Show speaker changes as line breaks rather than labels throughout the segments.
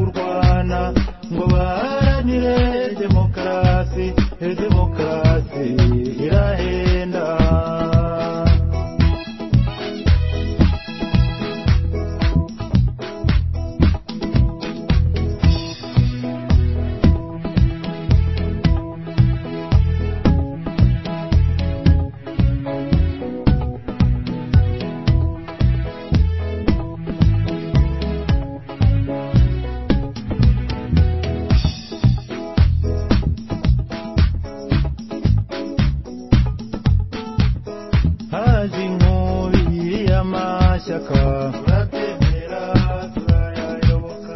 guhatana ngo baharanire demokarasi iyo demokarasi irahenda haje inkubi y'amashyaka turatemera turayayoboka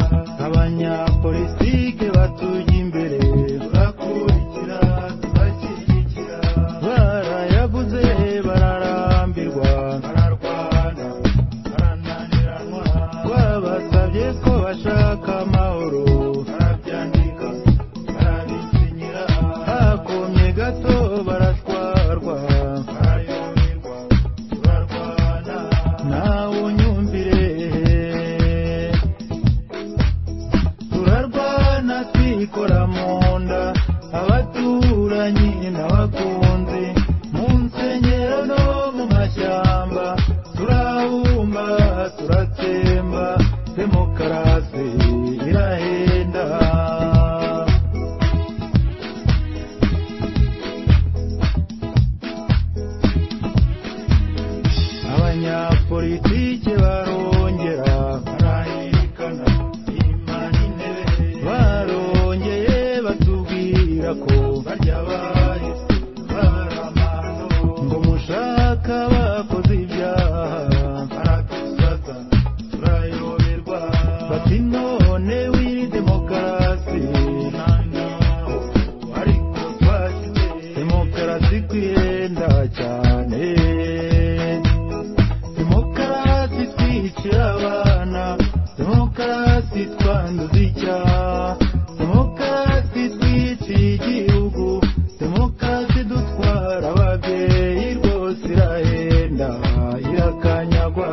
abanyapolitike batujya imbere turakurikira tubashyigikira barayaguze bararambirwa bararwana barananiranwa twabasabye ko bashaka amahoro barabyandika barabisinyira hakomye gato baratwarwa barayoberwa turarwana nawe unyumvire turarwana twikora mu nda abaturanyi n'abakunzi mu nsengero no mu mashyamba turabumba turatsemba demokarasi irahenda abanyapolitike barongera barahirikana imana intebe barongeye batubwira ko barya bahise baramano ngo mushaka bakoze ibyaha baradusata turayoberwa bati none w'iri demokarasi nangaho ariko twasize demokarasi kwihenda cyane demokarasi twicira abana demokarasi twanduza icyaha demokarasi twiciye igihugu demokarasi dutwara ababyeyi rwose irahenda irakanyagwa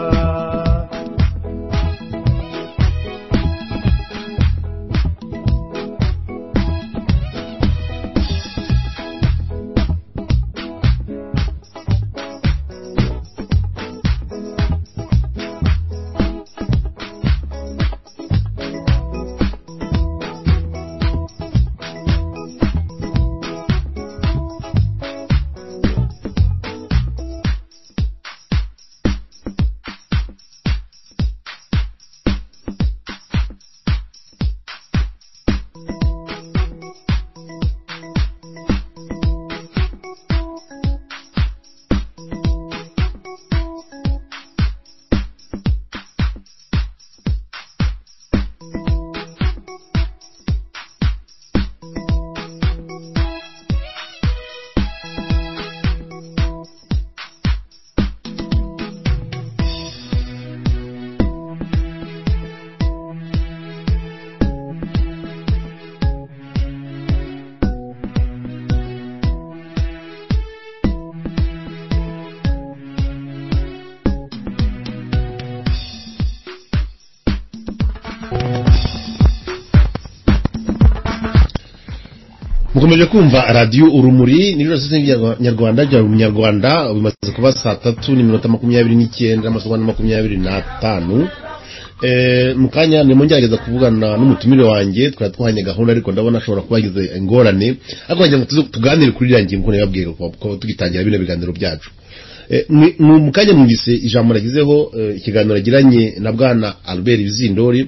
mukomeje kumva radiyo urumuri ni rero sosiyete nyarwanda bya buri munyarwanda bimaze kuba saa tatu n'iminota makumyabiri n'icyenda amasaha na makumyabiri n'atanu Eh, mu kanya ndimo ngerageza kuvugana n'umutumire wanjye twari twahanye gahunda ariko ndabona ashobora kuba yagize ingorane ariko wagira ngo tuze- tuganire kuri iriya ngingo nababwira kuba tugitangira bino biganiro byacu Eh, mwi- mu mu kanya mwumvise ijambo nagizeho eh, ikiganiro yagiranye na bwana albert bizindori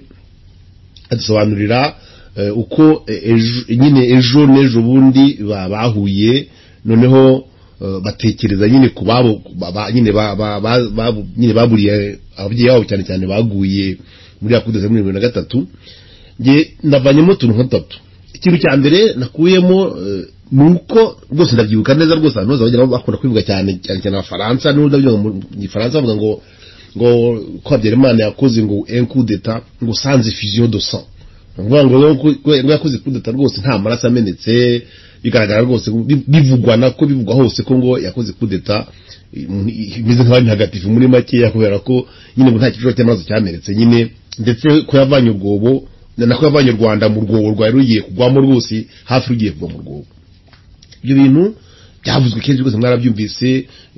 adusobanurira eh, uko eh, ejo- nyine ejo n'ejo bundi ba- bahuye noneho eh, batekereza nyine ku babo ba- ba- nyine ba- ba- ba- ba- nyine baburiye ababyeyi babo cyane cyane baguye muri yakudeze muri bibiri na gatatu nge ndavanyemo utuntu nka dutatu ikintu cya mbere nakuyemo eh, ni uko rwose ndabyibuka neza rwose abantu bose bagira bakunda kwivuga cyane cyane cyane abafaransa n'ubundi ndabyumva mu gifaransa bavuga ngo ngo ko habyarimana yakoze ngo un coup d'etat ngo sans effusion de sang ngo ngo rero ko- ko ngo yakoze coup d'etat rwose nta maraso amenetse bigaragara rwose bi- bivugwa nako bivugwa hose ko ngo yakoze coup d'etat imeze nk'abandi ntagatifu muri makeya kubera ko nyine ngo nta kibazo cy'amaraso cyamenetse nyine ndetse ko yavanye ubwobo ni nako yavanye u rwanda mu rwobo rwari rugiye kugwamo rwose hafi rugiye kugwa mu rwobo ibyo bintu byavuzwe kenshi rwose mwarabyumvise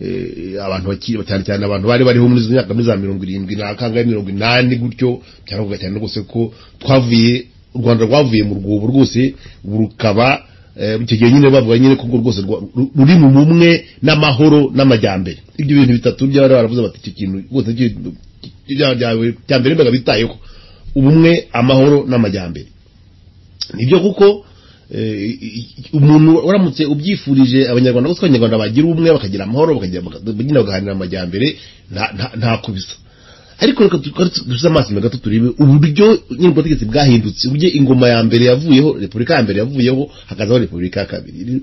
eh, abantu bakiri cyane cyane abantu bari bariho muri izo myaka muri za mirongo irindwi na kangahe mirongo inani gutyo byaravuga cyane rwose ko twavuye u rwanda rwavuye mu rwobo rwose ubu rukaba eh, icyo gihe nyine bavuga nyine ko urwo rwose rwa- ru- ruri mu bumwe n'amahoro n'amajyambere ibyo bintu bitatu by'abari baravuze bati icyo kintu rwose ki- ki- bya- bya- bya mbere mbaga bitayeho ubumwe amahoro n'amajyambere nibyo kuko eh, i- i- umuntu uramutse ubyifurije abanyarwanda bose ko abanyarwanda bagira ubumwe bakagira amahoro bakagira bagina bagaharanira amajyambere nta- nta- ntako bisa ariko reka dusuze amaso imbere gato turebe uburyo nyir'ubutegetsi bwahindutse uburyo ingoma ya mbere yavuyeho repubulika ya mbere yavuyeho hakazaho repubulika ya kabiri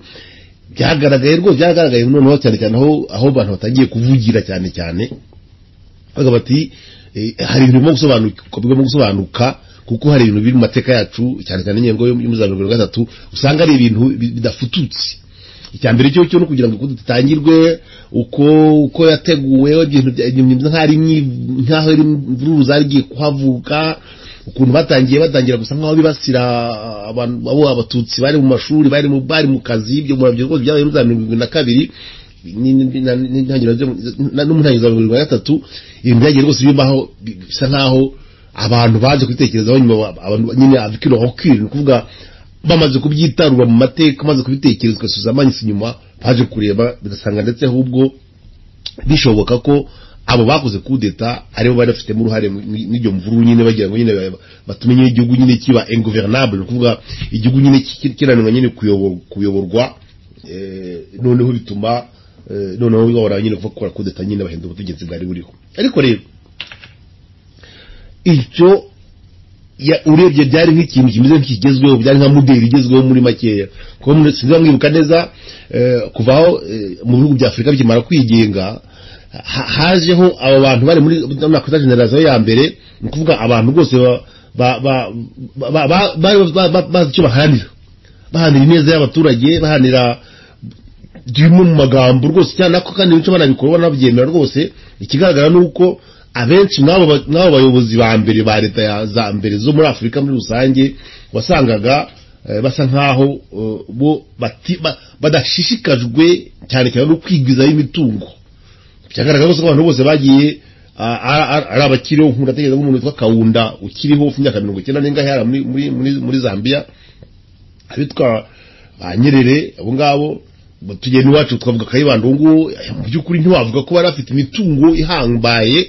byagaragaye rwose byagaragaye noneho cyane cyane aho aho abantu batangiye kuvugira cyane cyane bavuga bati eh, hari ibintu bigomba gusobanuka bigomba gusobanuka kuko hari ibintu biri mu mateka yacu cyane cyane ingingo y'umuzabiro mirongo gatatu usanga ari ibintu bi- bidafututse icya mbere cyo cyo no kugira ngo uko dutangirwe uko uko yateguwe ibintu bya- ibintu bimeze nk'aho ari myi- nk'aho ari imvururu zagiye kuhavuka ukuntu batangiye batangira gusa nk'aho bibasira abantu abo abatutsi bari mu mashuri bari mu bari mu kazi ibyo murabyo rwose byabaye muri za mirongo irindwi na kabiri ni- ni- na- ni- n'intangiriro zo- na- no mu ntangiriro za mirongo irindwi na gatatu ibintu byagiye rwose bibaho bi- bisa nk'aho abantu baje kubitekerezaho nyuma ba- abantu nyine abikiro hokiri ni kuvuga bamaze kubyitarura mu mateka maze kubitekereza ugasubiza amanyuze inyuma baje kureba bigasanga ndetse ahubwo bishoboka ko abo bakoze kudeta aribo bari bafitemo uruhare mu- mu- n'iryo mvururu nyine bagira ngo nyine ba- batume nyine igihugu nyine kiba ingovernable ni ukuvuga igihugu nyine ki- kiranirwa nyine kuyobo- kuyoborwa eh, noneho bituma eh, noneho bahora nyine kuva gukora kudeta nyine bahindura ubutegetsi bwari buriho ariko rero icyo ya- urebye byari nk'ikintu kimeze nk'ikigezweho byari nka modeli igezweho muri makeya kuko muri- sinzi mwibuka neza eh, kuva aho eh, mu bihugu bya afurika bikimara kwigenga ha- hajeho abo bantu bari muri nakwita generasiyo ya mbere ni ukuvuga abantu rwose ba- ba- ba- ba- ba- bari ba- ba- bazi icyo baharanira baharanira ineza y'abaturage baharanira bimwe mu magambo rwose cyane nako kandi ibice banabikora banabyemera rwose ikigaragara ni uko abenshi mw'abo ba- mw'abo bayobozi ba mbere ba leta ya za mbere zo muri afurika muri rusange wasangaga eh, basa nkaho eh, bo bati- ba- badashishikajwe cyane cyane no kwigwizaho imitungo byagaragara ko abantu bose bagiye ah, ah, ah, ari abakiriho nkunda atekereza nk'umuntu witwa kawunda ukiriho ufite imyaka mirongo icyenda n'ingahe hariya muri- muri- muri- muri zambia abitwa ba nyerere abo ngabo tugenda iwacu twavuga kayibanda ubu ngubu eh, mu by'ukuri ntiwavuga ko bari bafite imitungo ihambaye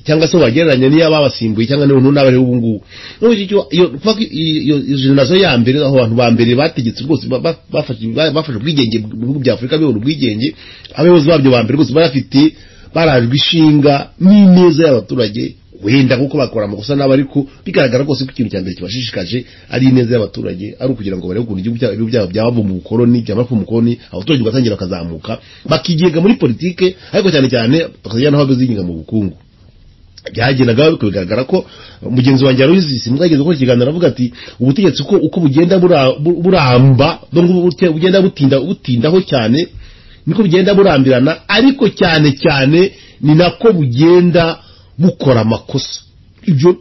cyangwa se wagereranya n'iyo babasimbuye cyangwa niyo ntuna bariho ubu ngubu nubwo icyo- iyo kuva ko iyo- iyo iyo generasiyo ya mbere aho abantu ba mbere bategetse rwose ba- ba- bafashe ba- bafashe ubwigenge mu bihugu bya afurika bibona ubwigenge abayobozi babyo ba mbere rwose bari bafite barajwe ishinga n'ineza y'abaturage wenda kuko bakora amakosa n'abo ariko bigaragara rwose ko ikintu cya mbere kibashishikaje ari ineza y'abaturage ari ukugira ngo barebe ukuntu igihugu cyabo ibihugu byabo byava mu bukoloni byamara kuva mu bukoloni abaturage bagatangira bakazamuka bakigenga muri politike ariko cyane cyane bakazajya n'aho bazigenga mu bukungu byagendaga ariko bigaragara ko mugenzi wanjye Aloysius Simbwa yageze gukora ikiganiro aravuga ati ubutegetsi uko uko bugenda bura- bu- buramba ngo bugenda butinda butindaho cyane niko bugenda burambirana ariko cyane cyane ni nako bugenda bukora amakosa ibyo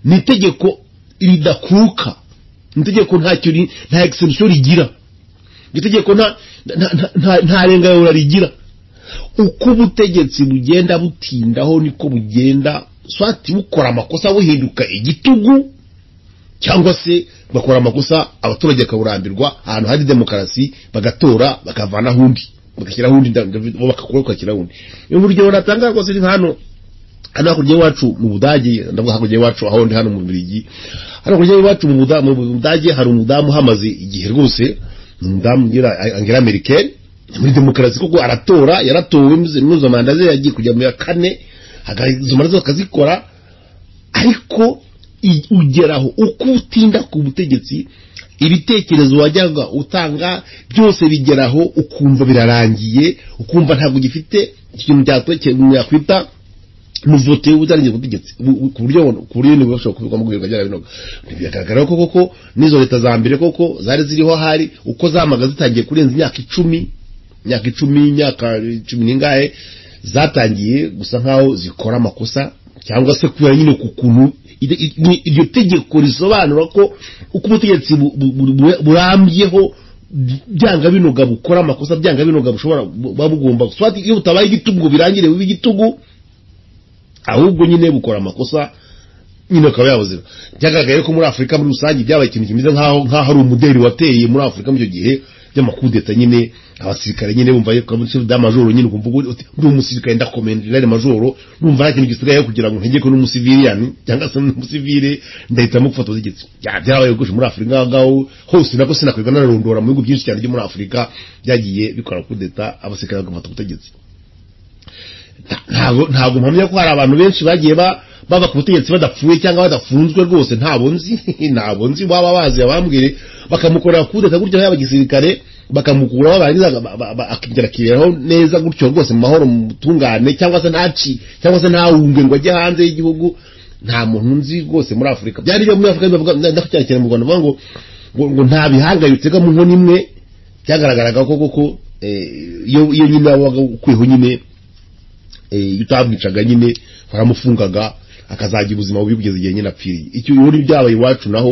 ni itegeko ridakuka ni itegeko ntacyo ri- nta exception rigira ni itegeko nta nta- nta- nta- nta renga rigira uko ubutegetsi bugenda butindaho niko bugenda swati bukora amakosa buhinduka igitugu cyangwa se bakora amakosa abaturage bakaburambirwa ahantu hari demokarasi bagatora bakavanaho undi bagashyiraho undi nda- nda- bo bakakuraho bagashyiraho undi urugero natanga rwose ni nka hano hano hakurya y'iwacu mu budage ndavuga hakurya y'iwacu aho ndi hano mu birigi hano hakurya y'iwacu mu Buda- mu budage hari umudamu uhamaze igihe rwose ni umudamu ngira angira americaine muri demokarasi koko aratora yaratowe muzo manda ze yagiye kujya mu ya kane hagahiga izo manda zose akazikora ariko i- ugeraho uko utinda ku butegetsi ibitekerezo wajyaga utanga byose bigeraho ukumva birarangiye ukumva ntabwo gifite ikintu cyatwe- yakwita muvote ubutangiye ubutegetsi bu- bu- ku buryo ku buryo ni bashobora kubigwamo guhirwa byara binoga biragaragara ko koko n'izo leta za mbere koko zari ziriho hari uko zamaga zitangiye kurenza imyaka icumi imyaka icumi imyaka cumi n'ingahe zatangiye gusa nk'aho zikora amakosa cyangwa se kubera nyine ku kuntu ide- i- ni- iryo tegeko risobanura ko uko ubutegetsi bu- bu- bu- bu- burambyeho byanga binoga bukora amakosa byanga binoga bushobora bu- buba bugomba swati iyo butabaye igitugu birangire biba igitugu ahubwo nyine bukora amakosa nyine akaba yabuzira byagaragaye ko muri afurika muri rusange byabaye ikintu kimeze nk'aho nk'aho ari umuderi wateye muri afurika muri icyo gihe by'amakudeta nyine abasirikare nyine bumva yuko muri chef d'amajoro nyine ukumva ugu- uti ndi umusirikare ndakomendera majoro numva nta kintu gisigaye kugira ngo ntegeke n'umusiviliyani cyangwa se n'umusivile ndahitamo gufata ubutegetsi Ya, byarabaye gusha muri afurika ngaho ngaho hose nako sinakwirwa nararondora mu bihugu byinshi cyane byo muri afurika byagiye bikora kudeta abasirikare bagafata ubutegetsi ntabwo ntabwo mpamya ko hari abantu benshi bagiye ba bava ku butegetsi badapfuye cyangwa badafunzwe rwose ntabwo nzi ntabwo nzi waba bazi abambwire bakamukorera kudeta gutyo yaba gisirikare bakamukuraho barangiza ba- ba- ba- akigera akireraho neza gutyo rwose mu mahoro mu butungane cyangwa se ntaci cyangwa se ntawunge ngo ajye hanze y'igihugu nta muntu nzi rwose muri afurika byari byo muri afurika bivuga ndacyari cyane mu rwanda bavuga ngo ngo, ngo nta bihangayutse ko mu nkoni imwe byagaragaraga ko koko eh, iyo iyo nyine wabaga ukwiho nyine eh, iyo utamwicaga nyine baramufungaga akazajya ubuzima bubi kugeza igihe nyine apfiriye icyo ubu byabaye iwacu naho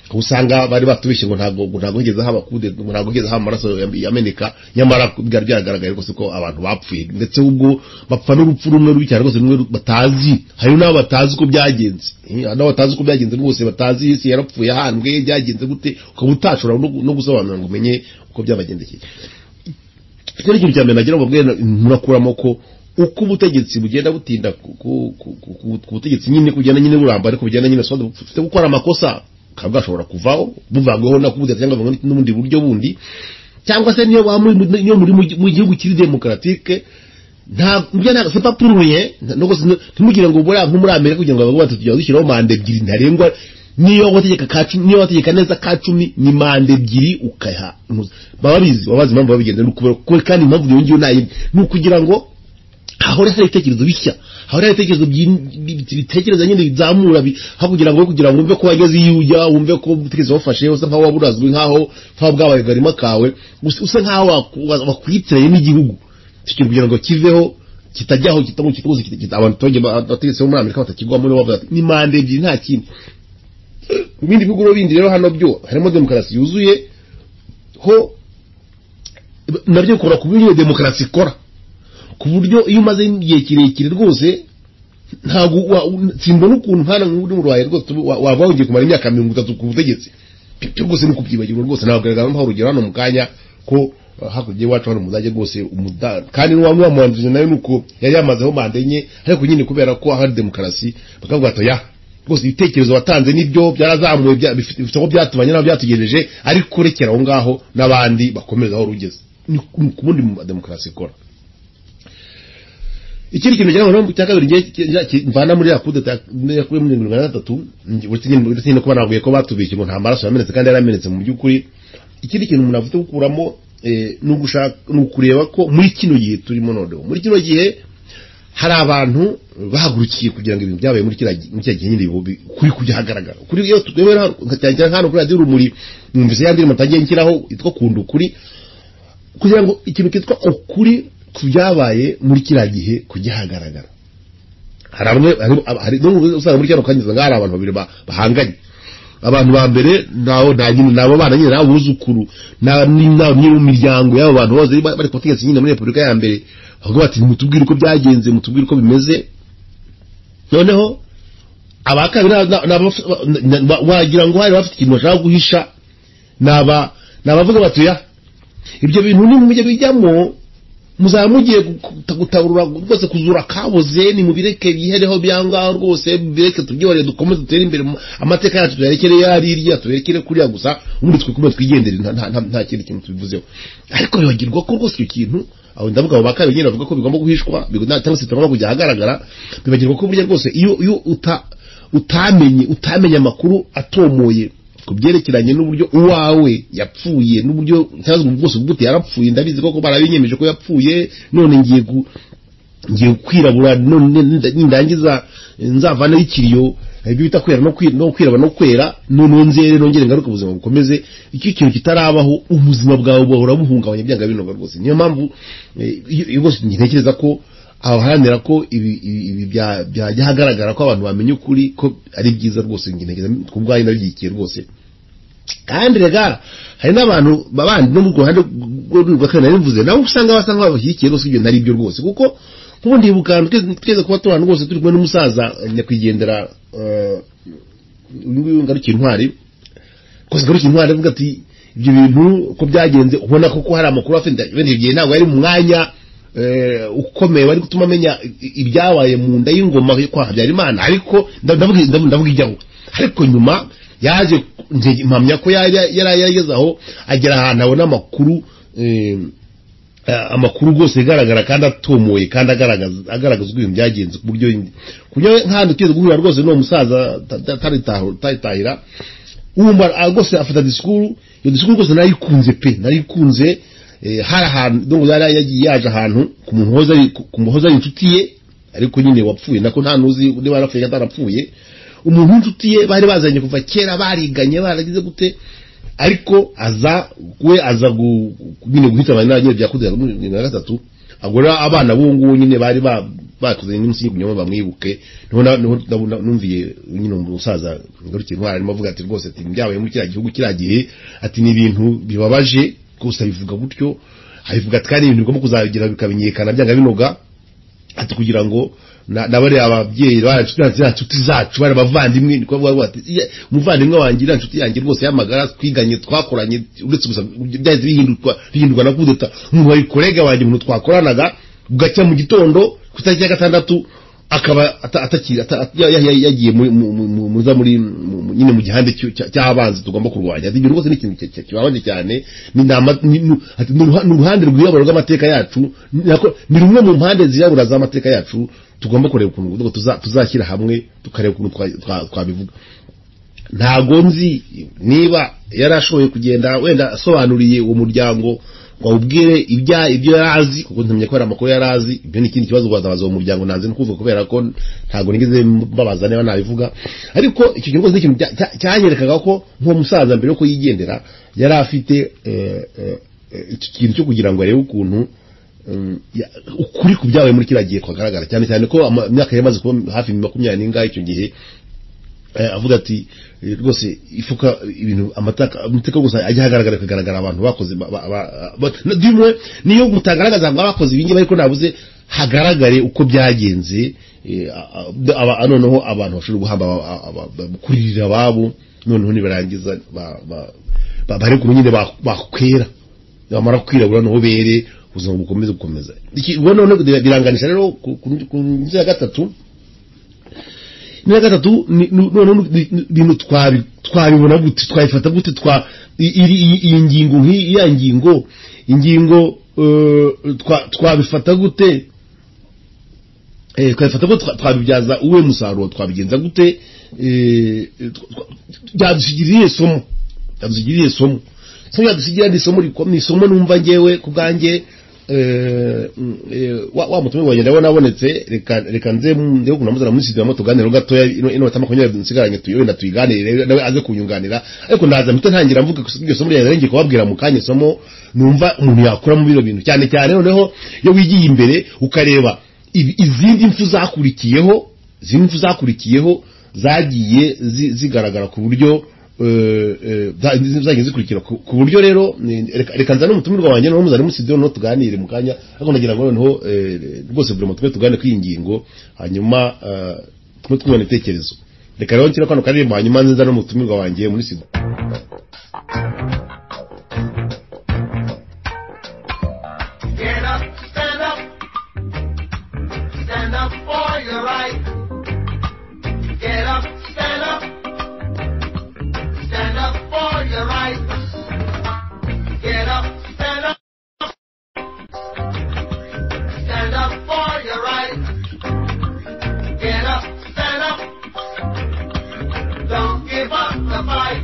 aho usanga bari batubeshye ngo ntabwo ngo ntabwo higeze haba kude ngo ntabwo higeze haba amaraso yam- yameneka nyamara byari byagaragaye rwose ko abantu bapfuye ndetse ubwo bapfa n'urupfu rumwe rubi cyane rwose rumwe ru- batazi hari n'abo batazi uko byagenze Eh, hari n'abo batazi uko byagenze rwose batazi isi yarapfuye ahanwe byagenze gute ukaba utashobora no gu- no gusobanura ngo umenye uko byabagendekeye icyo ni ikintu cya mbere nagira ngo mbwene murakuramo ko uko ubutegetsi bugenda butinda ku- ku- ku- ku ku- ku butegetsi nyine kugenda nyine buramba ariko bugenda nyine soda bufite gukora amakosa bukaba bwashobora kuvaho buvangweho na kubudeta cyangwa buvangwe n'ubundi buryo bundi cyangwa se niyo waba muri niyo muri mu gi- mu gihugu kiri demokaratike nta mbya nta c'est pas pour rien no gusa ntimugire ngo bura nko muri Amerika kugira ngo abagabo batatu tujya dushyiraho manda ebyiri ntarengwa niyo wategeka ka cumi niyo wategeka neza ka cumi ni manda ebyiri ukayiha impuzu. baba bizi baba bazi impamvu babigenza ni ukubera ko kandi impamvu iyo ngiyo nayindi ni ukugira ngo hahora hari ibitekerezo bishya hahora hari ibitekerezo byi- bi- bitekereza nyine bizamura bi- aho kugira ngo kugira ngo wumve ko wageze iyo ujya wumve ko ubutegetsi wafashe usa nkaho waburazwe nkaho nkaho bwabaye garima kawe usa usa nkaho waku- wa- wakwitiranye n'igihugu Icyo kintu kugira ngo kiveho kitajyaho kitamu kituzi abantu tonge bategetse bo muri Amerika batakigwamo no bavuga ni mande ebyiri nta kindi mu bindi bihugu rero bindi rero hano byo harimo demokarasi yuzuye ho nabyo bikora ku buryo iyo demokarasi ikora ku buryo iyo umaze igihe kirekire rwose ntabwo wa- u- simbona ukuntu nkana nk'uri mu rwaye rwose ubu wa- waba wongeye kumara imyaka mirongo itatu ku butegetsi byo rwose ni ukubyibagirwa rwose ntabwo garagara nk'aho urugero hano mu kanya ko uh, hakurya y'iwacu hano muzajya rwose umuda kandi n'uwa muhanzi nawe ni uko yari yamazeho manda enye ariko nyine kubera ko hari demokarasi bakavuga ati ya rwose ibitekerezo watanze nibyo byarazamuye bya- bifite bifite aho byatumanye n'aho byatugejeje ariko rekera aho ngaho n'abandi bakomeza aho rugeze ni ku ni ku bundi mu- demokarasi ikora ikindi kintu cyangwa mpamvu cya kabiri ngiye- cya- cya- mvana muri ya kudeta yakuye muri mirongo inani na gatatu ngi- uretse nyine uretse nyine kuba navuye ko batubeshye ngo nta maraso yamenetse kandi yaramenetse mu by'ukuri ikindi kintu umuntu afite gukuramo eh, ni ugushaka ni ukureba ko muri kino gihe turimo noneho muri kino gihe hari abantu bahagurukiye kugira ngo ibintu byabaye muri kiriya gi- muri kiriya gihe nyine bibu- bi- kuri kujya ahagaragara kuri iyo twewe cyane hano kuri radiyo urumuri numvise ya ndirimbo ntangiye nshyiraho yitwa kunda ukuri kugira ngo ikintu kitwa ukuri ku byabaye muri kiriya gihe kugihagaragara hari bamwe hari- hari n'ubwo usanga muri kano kanya usanga hari abantu babiri ba- bahanganye abantu ba mbere nabo nta nyine nabo bana nyine nabo buzukuru na ni- na- ni mu miryango y'abo bantu bose bari bari ku butegetsi nyine muri repubulika ya mbere bavuga bati mutubwire uko byagenze mutubwire uko bimeze noneho aba kabiri na- na- na- na- wagira ngo hari bafite ikintu bashaka guhisha naba nabavuga bati ya ibyo bintu nimujya bijyamo muzaba mugiye guta- gutaburura rwose kuzura kabuze nimubireke bihereho byangaho rwose bireke tubyihorere dukomeze dutere imbere mu- amateka yacu tuyarekere yari irya tuyarekere kuriya gusa ubundi twikume twigendere nta- nta- nta- nta kindi kintu tubivuzeho ariko bibagirwa ko rwose icyo kintu aho ndavuga abo bakari nyine bavuga ko bigomba guhishwa bigo- nta- cyangwa se bitagomba kujya ahagaragara bibagirwa ko burya rwose iyo iyo uta utamenye utamenye amakuru atomoye ku byerekeranye n'uburyo uwawe yapfuye n'uburyo cyangwa se bwose bw'ute yarapfuye ndabizi koko barabinyemeje ko yapfuye none ngiye gu- ngiye kwirabura none ninda- nindangiza eh, nzavaneho ikiriyo eh, ibyo bita kwera no kwi- no kwiraba no kwera noneho nzere nongere ngaruke ubuzima bukomeze icyo kintu kitarabaho ubuzima bwawe buhora buhungabanya byanga binoga rwose niyo mpamvu eh, iyo iyo rwose ntekereza ko aharanira ko ibi ibi- ibi bya- byajya ahagaragara ko abantu bamenya ukuri ko ari byiza rwose njye ntekereza ku bwayo nabyigiye rwose kandi rega hari n'abantu babandi no ku ruhande rwa kane nari mvuze nabo usanga basa nk'abashyigikiye rwose ibyo nari byo rwose kuko nk'ubundi ibuka ahantu twese twese kuba turi ahantu rwose turi kumwe n'umusaza eh, nyakwigendera eh, uyu nguyu ngarukiye intwari gusa ngarukiye intwari avuga ati ibyo bintu uko byagenze ubona koko hari amakuru afite ibindi gihe ntabwo yari mu mwanya eh, ukomeye wari gutuma amenya i- ibyabaye mu nda y'ingoma yo kwa habyarimana ariko nda- ndavuga ndavuga- ndavuga ijyaho ariko nyuma yaje nje- mpamya ko yari yari yarageze aho agera ahantu abona amakuru eh, eh, amakuru rwose agaragara kandi atomoye kandi agaragaza agaragaza uko ibintu byagenze ku buryo kuburyo nk'ahantu tugiye guhurira rwose n'uwo musaza taritahira wumva ah, rwose afata disikuru iyo disikuru rwose narayikunze pe narayikunze eh, hari ahantu donc yari yagiye yaje ahantu ku muntu wahoze ari- ku- ku muntu wahoze ari inshuti ye ariko nyine wapfuye nako nta nuzi niba yarapfuye cyangwa atarapfuye umuntu w'inshuti ye bari bazanye kuva kera bariganye baragize gute ariko aza we aza gu- gu- nyine guhitamana n'abanyine bya kudera muri bibiri na gatatu agura abana b'uwo nguwo nyine bari ba- bakoze n'iminsi yo kugira ngo bamwibuke niho na- niho ndabona- numviye nyine umusaza ngarukiye intwara arimo avuga ati rwose ati byabaye muri kiriya gihugu kiriya gihe ati ni ibintu bibabaje rwose abivuga gutyo abivuga ati kandi ibintu bigomba kuzagira bikamenyekana byanga binoga ati kugira ngo na- na bariya ababyeyi ziriya nshuti zacu bari abavandimwe niko bavuga bati "Iya, umuvandimwe wanjye iriya nshuti yanjye rwose y'amagara twiganye twakoranye uretse gusa byahise bihindurwa bihindurwa na kudeta umuntu wari korega wanjye umuntu twakoranaga bugacya mu gitondo ku itariki ya gatandatu akaba ata- atakiri ata- at- ya- ya- ya- yagiye muri- mu- mu- mu- mu- za muri mu- mu- nyine mu gihande cy'u- cya- cy'abanzi tugomba kurwanya ati ibyo rwose ni ikintu cya- cya- kibabaje cyane ni nama- ni- ni ati, "Ni uruha- ni uruhande rwirabura rw'amateka yacu ni nako- ni rumwe mu mpande zirabura z'amateka yacu tugomba kureba ukuntu tuza- tuzashyira hamwe tukareba ukuntu twa- twa- twabivuga ntago nzi niba yari ashoboye kugenda wenda asobanuriye uwo muryango ngo awubwire ibya ibyo yari azi kuko ntamenya ko hari amakuru yari azi ibyo ni ikindi kibazo wazabaza uwo muryango naze nkuvuga kubera ko ntago nigeze mbabaza niba nabivuga ariko icyo kintu rwose ni ikintu cya- cya- cyanyerekaga ko nk'uwo musaza mbere yo ko yigendera yari afite eh, eh, eh, icyo kintu cyo kugira ngo arebe ukuntu Mm, ya- ukuri ku byabaye muri kiriya gihe kwagaragara cyane cyane ko ama- imyaka yari imaze kuba hafi makumyabiri n'ingahe icyo gihe eh, avuga ati eh, rwose ifuka ibintu amateka amateka gusa ajya ahagaragara akagaragara abantu bakoze ba- ba- ba- ba- na- dimwe niyo mutagaragaza ngo abakoze ibingi ariko nabuze hagaragare uko byagenze eh, a- a- aba- noneho abantu bashobora guhamba aba- aba- aba- ba- kuririra ababo noneho nibarangiza ba- ba- ba- bari kumwe nyine ba- bakwera bamara kwirabura noneho bere ubuzima bukomeze gukomeza iki ubwo noneho biranganisha rero ku- ku- ku nzu ya gatatu n'iya gatatu ni- ni- noneho ni- ni- ibintu twabi- twabibona gute twabifata gute twa i- iri- iyi iyi ngingo nk'iyi ya ngingo ingingo eh, twa- twabifata gute Eh, twabifata gute twa- twabibyaza uwe musaruro twabigenza gute Eh, tw- tw- byadushyigirira irihe somo byadushyigirira irihe somo so yadusigira ni isomo rikomeye ni isomo numva ngewe ku bwanjye eh, mm, eh, wa wa mutumwa wanjye ndabona abonetse reka reka nze nde ko namuzana muri studio moto ganira gatoya ino ino tama kunyara nsigaranye tuyo na tuyiganire nawe aze kunyunganira ariko ndaza mpita ntangira mvuga ko iryo somo ryaje ngiye kubabwira mu kanya somo numva umuntu yakura mu biro bintu cyane cyane noneho iyo wigiye imbere ukareba ibi- izindi mpfu zakurikiyeho zimwe impfu zakurikiyeho zagiye zi- zigaragara ku buryo eh, eh, za- zagiye zikurikira ku ku buryo rero ni- reka- reka nzane umutumirwa wanjye noneho muzane muri studio noneho tuganire mu kanya ariko nagira ngo noneho eh, rwose buri mutwe tuganire kuri iyi ngingo hanyuma eh, tume twumva ibitekerezo reka rero nshyira kano karirimbo hanyuma nze nzane umutumirwa wanjye muri studio
Get up, stand up. Stand up for your right. Get up, stand up. Stand up for your right. Get up, stand up. Stand up for your right. Get up, stand up. Don't give up the fight.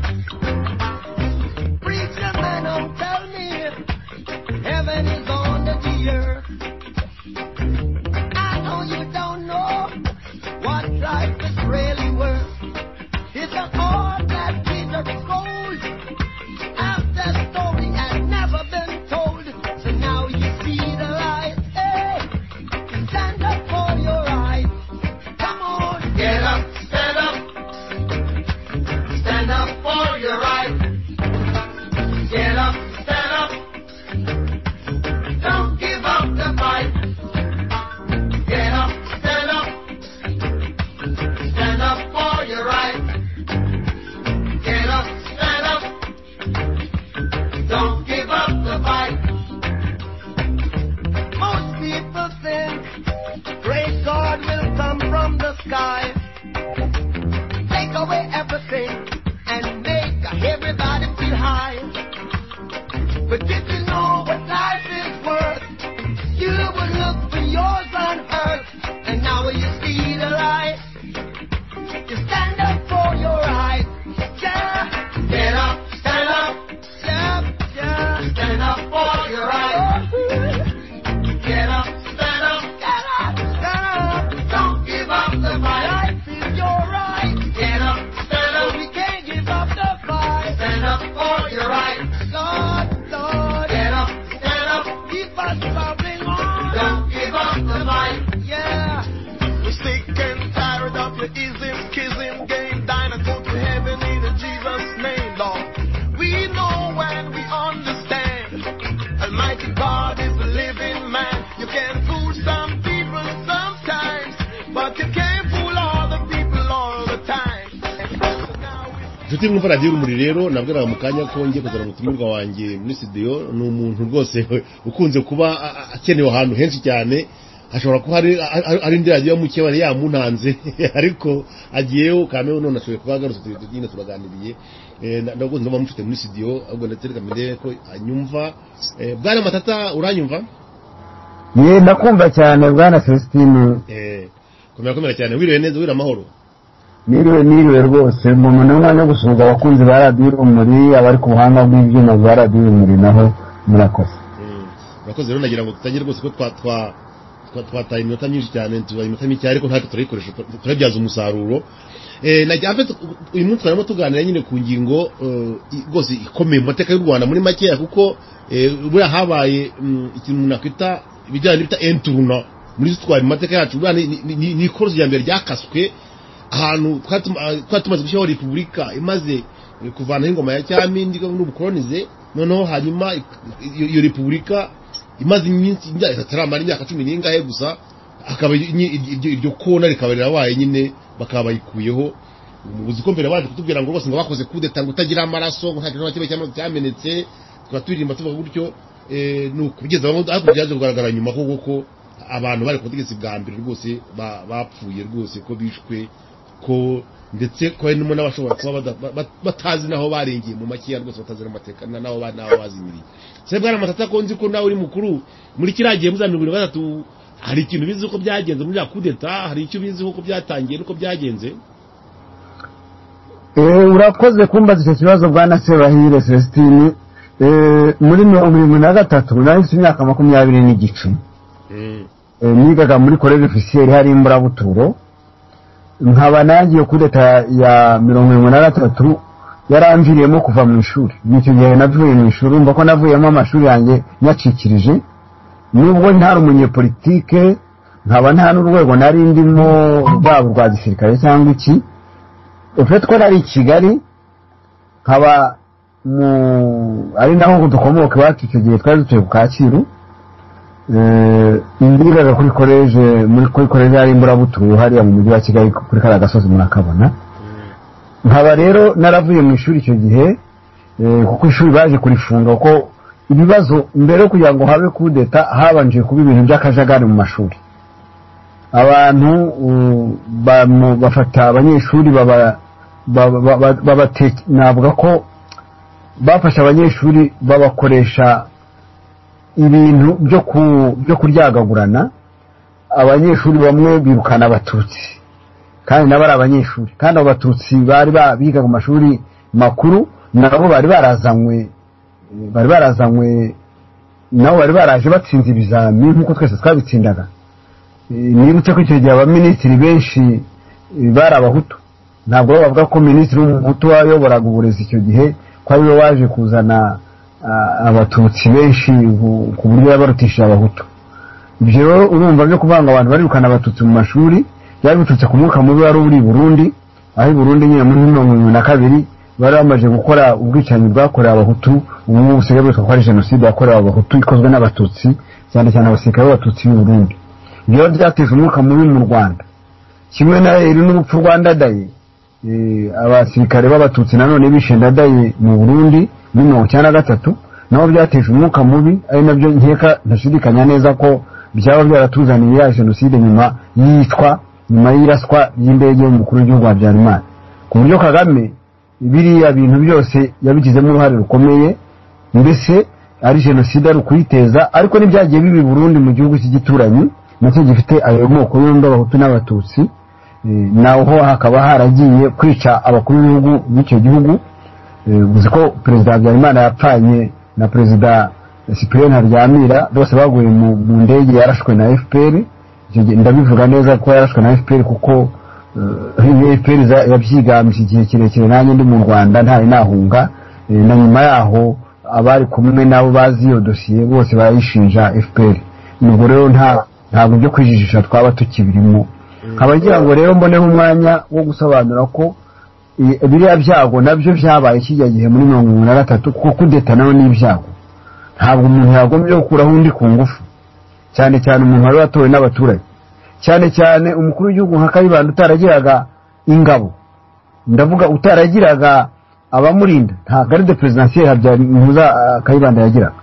inshuti mwumva radiyo urumuri rero nabwo mu kanya ko ngiye kuzana umutumirwa wanjye muri studio ni umuntu rwose ukunze kuba a- a- akenewe ahantu henshi cyane ashobora kuba hari a- a- ari indi radiyo mukeba yamuntanze ariko agiyeho kamera none ashoboye kuba agarutse turi- nyine turaganiriye Eh, na- nabwo ndumva mufite muri studio ahubwo ndatereka mbere ko anyumva Eh, bwana matata uranyumva
ye ndakumva cyane bwana celestine
Eh, komera komera cyane wiriwe neza wiriwe amahoro
niriwe niriwe rwose umuntu umwanya wo gusuhuza abakunzi ba radiyo urumuri abari ku buhanga bw'ibyuma bwa radiyo urumuri naho murakoze
Mm. urakoze rero nagira ngo tutagire rwose ko twa- twa- twa- twataye iminota myinshi cyane tubaye iminota mike ariko ntabwo turayikoresha tu- turabyaza umusaruro Eh, nagira- en fait, uyu munsi twarimo tuganira nyine ku ngingo eh, i- rwose ikomeye mu mateka y'u rwanda muri makeya kuko eh, buriya habaye mm, ikintu umuntu akwita ibijyanye n'ibita enturuna muri zo twaye mu mateka yacu buriya ni- ni- ni ni ikorosi rya mbere ryakaswe ahantu twatuma- ah, twari tumaze gushyiraho repubulika imaze eh, kuvanaho ingoma ya cyami n'ubukoronize noneho hanyuma ik- iyo iyo repubulika imaze iminsi imyaka itaramara imyaka cumi n'ingahe gusa akaba nyi- iryo iryo kona rikaba rirabaye nyine bakaba bayikuyeho uzi ko mbere baje kutubwira ngo rwose ngo bakoze kudeta ngo utagira amaraso ngo nta kintu na kimwe cyama- cyamenetse tukaba turirimba tuvuga gutyo eh, ni uko bigeze aho ariko byaje kugaragara nyuma koko ko abantu bari ku butegetsi bwa mbere rwose ba- bapfuye rwose ko bishwe ko ndetse ko harimo n'abashobora kuba bada- ba- ba- batazi n'aho barengeye mu makiya rwose batazi n'amateka na- n'aho ba- n'aho bazimiriye se bwana matata ko nzi ko nawe uri mukuru muri kiriya gihe muza mirongo irindwi na gatatu hari ikintu ubizi ko byagenze muri ya kudeta hari icyo ubizi ko byatangiye n'uko byagenze
Eh, urakoze kumbaza icyo kibazo bwana sebahire celestine Eh, muri mirongo irindwi na gatatu nari mfite imyaka makumyabiri n'igice
Mm.
Eh, nigaga muri korere ofisiyeri hari imburabuturo nkaba nangiye kuri leta ya mirongo irindwi na gatatu yaramviriyemo kuva mu ishuri icyo gihe navuye mu ishuri urumva ko navuyemo amashuri yanjye nyacikirije nubwo ntari umunyepolitike nkaba nta n'urwego nari ndimo rwaba urwa gisirikare cyangwa iki ufite ko nari i kigali nkaba mu ari naho dukomoka iwacu icyo gihe twari dutuye ku kacyiru Eh, imbigaga kuri koleje muri kuri koleje hari imburabuturo hariya mu mujyi wa kigali kuri kariya gasozi murakabona nkaba rero naravuye mu ishuri icyo gihe eh, kuko ishuri baje kurifunga kuko ibibazo mbere yo kugira ngo habe kudeta habanje kuba ibintu by'akajagari mu mashuri abantu uh, bamu- bafata abanyeshuri baba- baba- baba- babate- navuga ko bafashe abanyeshuri babakoresha ibintu byo ku byo kuryagagurana abanyeshuri bamwe birukana abatutsi kandi nabo ari abanyeshuri kandi abo batutsi bari ba- biga mu mashuri makuru nabo bari barazanywe bari barazanywe nabo bari baraje batsinze ibizami nk'uko twese twabitsindaga Eh, nibutse ko icyo gihe abaminisitiri benshi eh, bari abahutu ntabwo bavuga ko minisitiri w'umuhutu wayoboraga uburezi icyo gihe ko ariwe waje kuzana ah, abatutsi benshi ku- ku buryo yabarutishije abahutu ibyo rero urumva byo kuvuga ngo abantu barirukana abatutsi mu mashuri byari biturutse ku mwuka mubi wari uri i burundi aho i burundi nyine muri mirongo irindwi na kabiri bari bamaze gukora ubwicanyi bwakorewe abahutu ubu ngubu busigaye bwitwa ko ari jenoside yakorewe abahutu ikozwe n'abatutsi cyane cyane abasirikare b'abatutsi b'i burundi ibyo rero byateje umwuka mubi mu rwanda kimwe na iri n'urupfu rwa ndadaye eh, abasirikare b'abatutsi nanone bishe ndadaye mu burundi muri mirongo icyenda na gatatu nabo byateje umwuka mubi ari nabyo nkeka ntashidikanya neza ko byaba byaratuzaniye ya jenoside nyuma y'iyicwa nyuma y'iraswa ry'indege y'umukuru w'igihugu wa habyarimana ku buryo kagame biriya bintu byose yabigizemo uruhare rukomeye mbese ari jenoside ari ukuyiteza ariko n'ibyagiye bibi i burundi mu gihugu cy'igituranyi nacyo gifite ayo moko yombi abahutu n'abatutsi Eh, naho hakaba haragiye kwica abakuru b'ibihugu b'icyo gihugu Eh, uzi ko perezida habyarimana yapfanye na perezida cyprien haryamira bose baguye mu mu ndege yarashwe na fpr Icyo gihe ndabivuga neza ko yarashwe na fpr kuko eh, fpr za- yabyigambye igihe kirekire nanjye ndi mu rwanda ntari nahunga Eh, na nyuma yaho abari kumwe nabo bazi iyo dosiye bose barayishinja fpr nubwo rero nta ntabwo byo kwijijisha twaba tukibirimo nkaba ngira ngo rero mboneho umwanya wo gusobanura ko i- biriya byago nabyo byabaye kijya gihe muri mirongo irindwi na gatatu kuko kudeta nawe ni ibyago ntabwo umuntu yagombye gukuraho undi ku ngufu cyane cyane umuntu wari watowe n'abaturage cyane cyane umukuru w'igihugu nka kayibanda utaragiraga ingabo ndavuga utaragiraga abamurinda nta garde presidentielle habyarimpuza ah, kayibanda yagiraga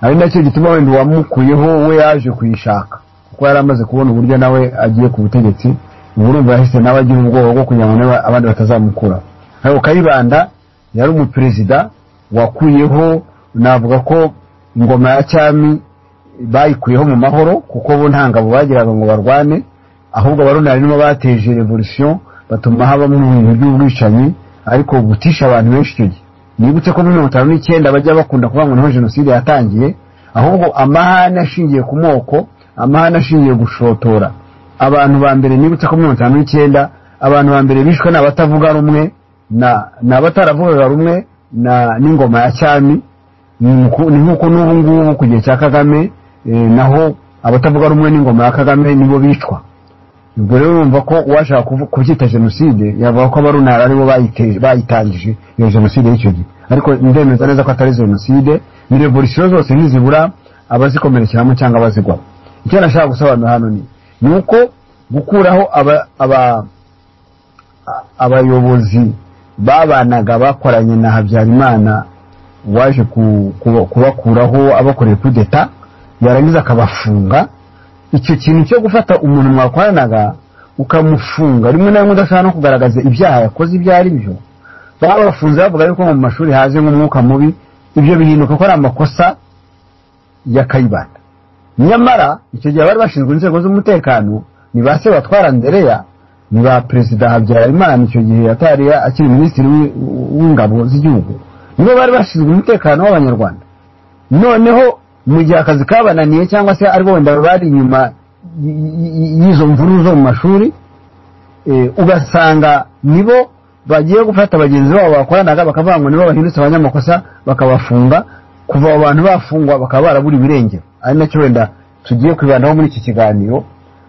ari nacyo gituma wenda uwamukuyeho we yaje kuyishaka kuko yari amaze kubona uburyo nawe agiye ku butegetsi ubu urumva yahise nawe agira ubwoba bwo kugira ngo nawe abandi batazamukuraho ariko kayibanda yari umuperezida wakuyeho navuga ko ingoma ya cyami bayikuyeho mu mahoro kuko bo nta ngabo bagiraga ngo barwane ahubwo abaruna barimo bateje revolution batuma habamo ibintu by'ubwicanyi ariko gutisha abantu benshi icyo gihe nibutse ko muri mirongo itanu n'icyenda bajya bakunda kuvuga ngo niho jenoside yatangiye ahubwo amahane ashingiye ku moko amahane ashingiye gushotora abantu ba mbere nibutse ko mirongo itanu n'icyenda abantu ba mbere bishwe ni abatavuga rumwe na ni abataravugaga rumwe na n'ingoma ya cyami ni nku- ni nk'uko n'ubu ngubu ku gihe cya kagame eh, naho abatavuga rumwe n'ingoma ya kagame nibo bicwa ubwo rero urumva ko uwashaka kuvu- kubyita jenoside yavuga ko abarunara aribo bayite- bayitangije iyo jenoside y'icyo gihe ariko ndemeza neza ko atari jenoside ni revolisiyo zose ntizibura abazikomerekeramo cyangwa abazigwamo icyo nashaka gusobanura hano ni ni uko gukuraho aba- aba- a- abayobozi babanaga bakoranye na habyarimana waje ku- kuba- kubakuraho abakoreye kuri deta yarangiza akabafunga icyo kintu cyo gufata umuntu mwakoranaga ukamufunga rimwe na rimwe udashobora no kugaragaza ibyaha yakoze ibyo ari byo babafunze bavuga yuko mu mashuri haje nk'umwuka mubi ibyo bihinduka ko ari amakosa ya kayibanda nyamara icyo gihe bari bashinzwe inzego z'umutekano ni ba se batwara ndereya ni ba perezida habyarimana icyo gihe atari akiri minisitiri w'i- w'ingabo z'igihugu nibo bari bashinzwe umutekano w'abanyarwanda noneho mu gihe akazi kabananiye cyangwa se ari bo wenda bari inyuma y- y- y'izo mvururu zo mu mashuri eh, ugasanga nibo bagiye gufata bagenzi babo bakoranaga bakavuga ngo nibo bahindutse abanyamakosa bakabafunga kuva abo bantu bafungwa bakaba barabura ibirengero ari nacyo wenda tugiye kwibandaho muri iki kiganiro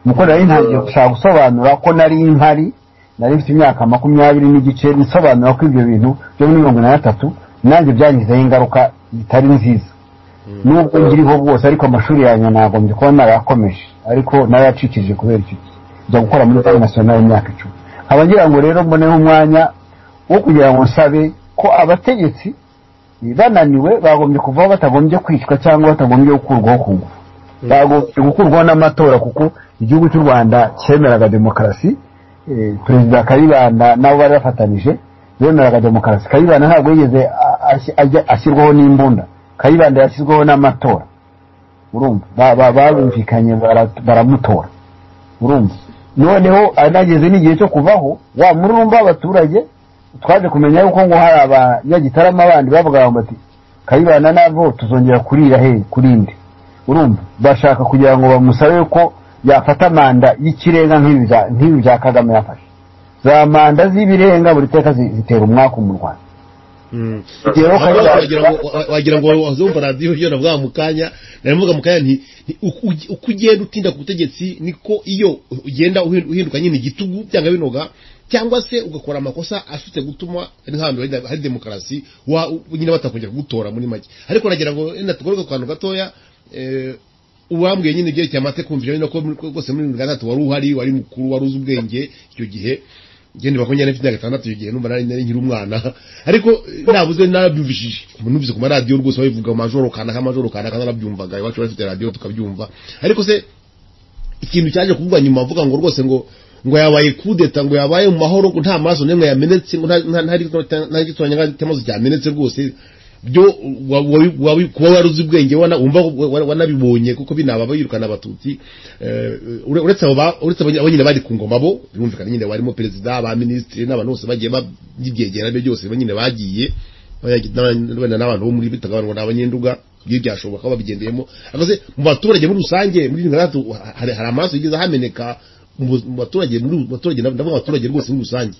nuko nari ntangiye gushaka gusobanura ko nari mpari nari mfite imyaka makumyabiri n'igice nsobanura ko ibyo bintu byo muri mirongo inani na gatatu nanjye byangizeho ingaruka zitari nziza nubwo ngiriho bwose ariko amashuri yanjye nagombye kuba narayakomeje ariko narayacikije kubera icyo gihe njya gukora muri banki nasiyonari imyaka icumi nkaba ngira ngo rero mboneho umwanya wo kugira ngo nsabe ko abategetsi eh, bananiwe bagombye kuvaho batagombye kwicwa cyangwa batagombye gukurwaho ku ngufu bagombye gukurwaho n'amatora kuko igihugu cy'u rwanda cyemeraga demokarasi eh, perezida kayibanda nabo bari bafatanije bemeraga demokarasi kayibanda ntabwo yigeze a- asi- ajya- ashyirwaho n'imbunda kayibanda yashyizweho n'amatora urumva Ba- ba- barumvikanye bara- baramutora urumva noneho anageze n'igihe cyo kuvaho wa mururumba w'abaturage twaje kumenya yuko ngo hari abanyagitarama bandi bavugaga ngo bati kayibanda nabo tuzongera kurira he kurinde urumva bashaka kugira ngo bamusabe ko yafata manda y'ikirenga nk'ibi bya- nk'ibi bya kagame yafashe za manda z'ibirenga buri teka zi- zitera umwaku mu rwanda
Mm.
rero
Ahubwo wagira ngo- wa- wagira ngo wazumva radiyo iyo navuga mu kanya naravuga mu kanya nti nti uko ugi- uko ugenda utinda ku butegetsi niko iyo ugenda uhin- uhinduka nyine igitugu byanga binoga cyangwa se ugakora amakosa asutse gutuma nk'ahantu hari- hari demokarasi wa- u- nyine batakongera kugutora muri make ariko nagira ngo renda tugaruke ku kantu gatoya eh, uwambwiye nyine ibyerekeye amatekumvira nyine ko muri- ko rwose muri mirongo itandatu wari uhari wari mukuru wari uzi ubwenge icyo gihe ngende bakonya n'ifite imyaka itandatu icyo gihe numva nari nari nkiri umwana ariko eh, nabuze narabyumvishije numvise ku maradiyo rwose babivuga amajoro kanaka amajoro kanaka narabyumvaga iwacu bafite radiyo tukabyumva ariko se ikintu cyaje kuvugwa nyuma avuga ngo rwose ngo ngo yabaye kudeta ngo yabaye mu mahoro ngo nta maso n'imwe yamenetse ngo nta- nta- ntari nta gitoranya nka temaso cyamenetse rwose byo wa- wa- wa- kuba waruzi ubwenge wana- wumva wa- wa- wanabibonye kuko binaba yirukana abatutsi eh, ure- uretse abo ba- uretse abo nyine bari ku ngoma bo birumvikana nyine barimo perezida aba minisitiri n'abantu bose bagiye babyegera byo byose nyine bagiye Abanyagi- n'aba- wenda n'abantu bo muri bitaga abantu ngo ni abanyenduga iyo byashoboka babigendeyemo akoze mu baturage muri rusange muri mirongo itandatu hari hari amaraso yigeze ahameneka mu bu- mu baturage muri mu baturage ndavuga abaturage rwose muri rusange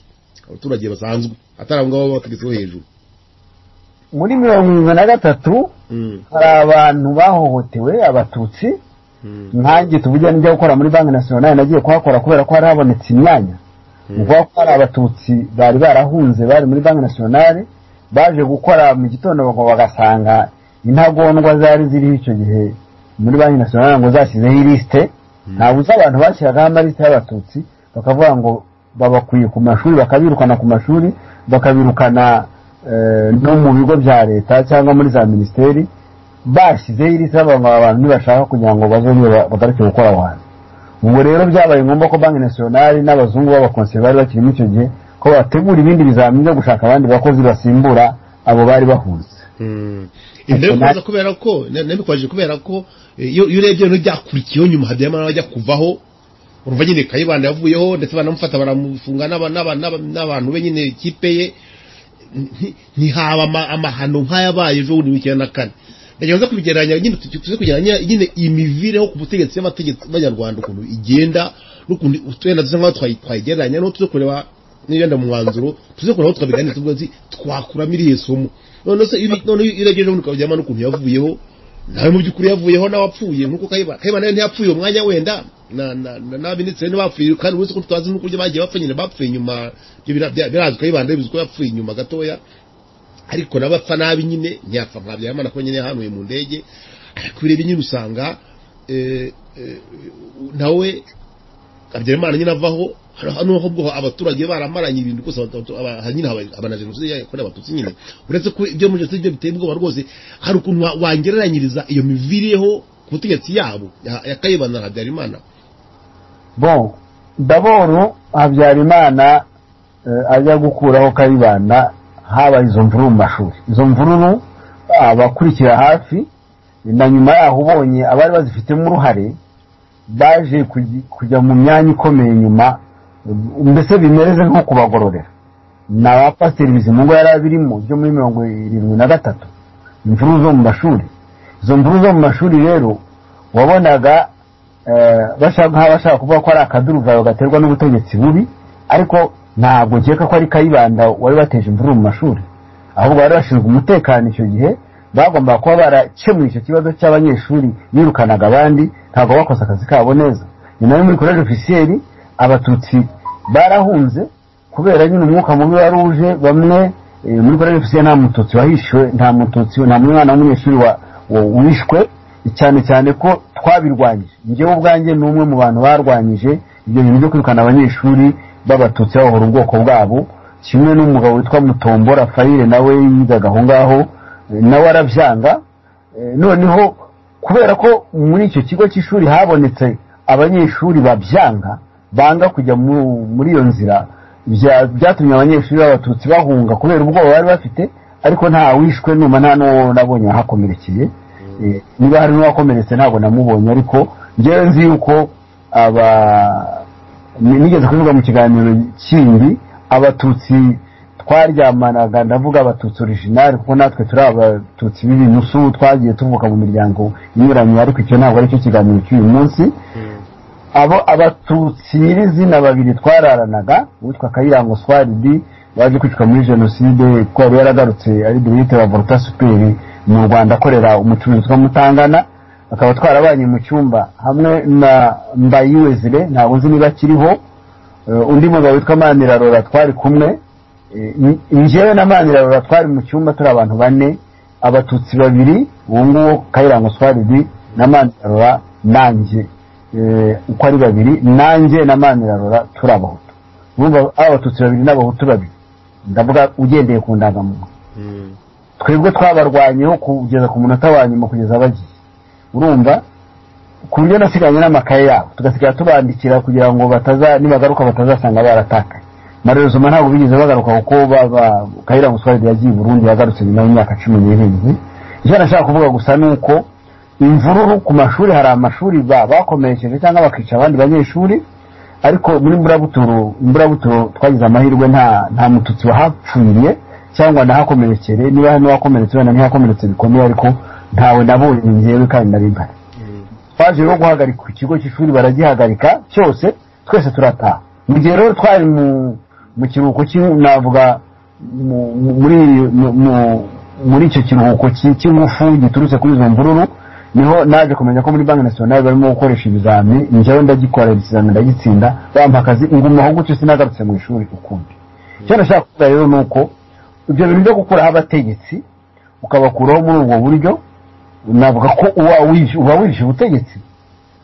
abaturage basanzwe atari abo ngabo b'abategetsi bo hejuru
muri mirongo irindwi na gatatu
Mm,
hari abantu bahohotewe abatutsi
mm,
nkanjye tuvuge njya gukora muri banki nasiyonari nagiye kuhakora kubera ko hari habonetse imyanya ni ukuvuga ko hari abatutsi bari barahunze bari muri banki nasiyonari baje gukora mu gitondo ngo bagasanga intagondwa zari ziriho icyo gihe muri banki nasiyonari ngo zashyizeho ilisite ntabuze abantu bashyiragaho amalisite y'abatutsi bakavuga ngo babakwiye ku mashuri bakabirukana ku mashuri bakabirukana eh, no mu bigo bya leta cyangwa muri za minisiteri bashyizeho iri saba ngo abantu ntibashaka kugira ngo bazongere ba- bagarukire gukora aho hantu ubwo rero byabaye ngombwa ko banki nasiyonari n'abazungu b'abakonsiye bari bakirimo icyo gihe ko bategura ibindi bizamini byo gushaka abandi bakozi basimbura abo bari bahunze
Mm. ibyo bikunze kubera ko na- nabikwaje kubera ko eh, iyo iyo urebye rero byakurikiyeho nyuma habiyamana ajya kuvaho urumva nyine kayibanda yavuyeho ndetse banamufata baramufunga n'aba- n'aba- n'aba- n'abantu be nyine ikipe ye nti- ntihaba ama- amahano nk'ayabaye ejo bundi w'icyenda na kane ndagira ngo nze kubigereranya nyine tu- tuze kugereranya nyine imivireho ku butegetsi y'amategeko y'abanyarwanda ukuntu igenda n'ukuntu utwenda dusa nk'aho twayi- twayigereranya n'aho tuze kureba n'ibenda mu mwanzuro tuze kureba aho twabiganira tuvuga nzi twakuramo iriya somo none se ibi none iyo urebye ejo bundi ukabijyamo n'ukuntu yavuyeho nawe mu by'ukuri yavuyeho n'abapfuye nk'uko kayibana kayibana nawe ntiyapfuye uwo mwanya wenda na- na- na- n'abaminisitiri ntibapfuye kandi uretse ko tutazi n'uko bagiye bapfa nyine bapfuye nyuma ibyo bira- bya- birazwi kayibanda bivuze ko yapfuye nyuma gatoya ariko n'abapfa nabi nyine ntiyapfa nka byamana ko nyine yahanuye mu ndege ariko ureba nyine usanga eh, eh, nawe habyarimana nyine avaho hari- hano ahubwo abaturage baramaranye ibintu rwose abatu- aba- ha- nyine haba- haba na jenoside yakorewe abatutsi nyine uretse ko ibyo muri jenoside byo biteye ubwoba rwose hari ukuntu wa- wangereranyiriza iyo mivireho ku butegetsi yabo ya ya kayibanda na habyarimana
bo daboro habyarimana eh, ajya gukuraho kayibanda habaye izo mvururu mu mashuri izo mvururu abakurikira hafi na nyuma yaho ubonye abari bazifitemo uruhare baje kugi- kujya mu myanya ikomeye nyuma mbese bimereze nko kubagororera ni abapasiteri bizimungu yari abirimo byo muri mirongo irindwi na gatatu imvururu zo mu mashuri izo mvururu zo mu mashuri rero wabonaga eh, bashaka nk'aho bashaka kuvuga ko ari akaduruvayo gaterwa n'ubutegetsi bubi ariko ntabwo nkeka ko ari kayibanda wari wateje imvururu mu mashuri ahubwo bari bashinzwe umutekano icyo gihe bagombaga kuba barakemuye icyo kibazo cy'abanyeshuri birukanaga abandi ntabwo bakoze akazi kabo neza nyuma yo muri koleji ofisiyeri abatutsi barahunze kubera nyine umwuka mubi wari uje bamwe eh, muri koleji ofisiyeri nta mututsi wahishiwe nta mututsi nta mwana w'umunyeshuri wa- wa- wishwe cyane cyane ko twabirwanyije njyewe ubwanjye ni umwe mu bantu barwanyije ibyo bintu byo kwirukana abanyeshuri b'abatutsi babohora ubwoko bwabo kimwe n'umugabo witwa mutombo rafayire nawe yigaga aho ngaho eh, nawe arabyanga Eh, noneho kubera ko muri icyo kigo cy'ishuri habonetse abanyeshuri babyanga banga kujya mu- muri iyo nzira bya- byatumye abanyeshuri b'abatutsi bahunga kubera ubwoba bari bafite ariko nta wishwe numa nta n'uwo nabonye wahakomerekeye Eh, niba hari n'uwakomeretse ntabwo namubonye ariko ngewe nzi yuko aba ni- nigeze kuvuga mu kiganiro kindi abatutsi twaryamanaga ndavuga abatutsi originali kuko natwe turi abatutsi b'ibinusu twagiye tuvuka mu miryango inyuranye ariko icyo ntabwo aricyo kiganiro cy'uyu munsi abo abatutsi nyirizina babiri twararanaga uwitwa kayirango swaridi waje kwicwa muri jenoside kuko yari yaragarutse ari dirigite wa volta superi mu rwanda akorera umucuruzi witwa mutangana akaba twarabanye mu cyumba hamwe na mbayiwezire ntabwo nzi niba akiriho Eh, undi mugabo witwa manirarora twari kumwe Eh, nj- njyewe na manirarora twari mu cyumba turi abantu bane abatutsi babiri uwo nguwo kayirango swaridi na manirarora nanjye eh, uko ari babiri nanjye na manirarora turi abahutu urumva ari abatutsi babiri n'abahutu babiri ndavuga ugendeye ku ndangamuntu twebwe twabarwanyeho kugeza ku munota wa nyuma kugeza bagiye urumva ku buryo nasiganye n'amakaye yabo tugasigara tubandikira kugira ngo bataza nibagaruka batazasanga baratakaye mareruzuma ntabwo bigeze bagaruka kuko baba- kayira muswaride yagiye i burundi yagarutse nyuma y'imyaka cumi n'irindwi icyo nashaka kuvuga gusa ni uko imvururu ku mashuri hari amashuri ba- bakomeresheje cyangwa bakica abandi banyeshuri ariko muri mburabuturo mburabuturo twagize amahirwe nta nta mututsi wahapfiriye cyangwa nahakomerekere niba n'uwakomeretse wenda ntiyakomeretse bikomeye ariko ntawe nabonye njyewe kandi nari mpari twaje rero guhagarika ikigo cy'ishuri baragihagarika cyose twese turataha mu gihe rero twari mu mu kiruhuko cy'in- navuga mu- mu- muri mu- mu- muri icyo kiruhuko cy'i- cy'ingufu giturutse kuri izo mvururu niho naje kumenya ko muri banki nasiyonari barimo gukoresha ibizami njyewe ndagikora ikizami ndagitsinda bampa akazi ngumaho gutyo sinagarutse mu ishuri ukundi icyo nashaka kuvuga rero ni uko ibyo bintu byo gukuraho abategetsi ukabakuraho muri ubwo buryo navuga ko uba wishe- uba wishe ubutegetsi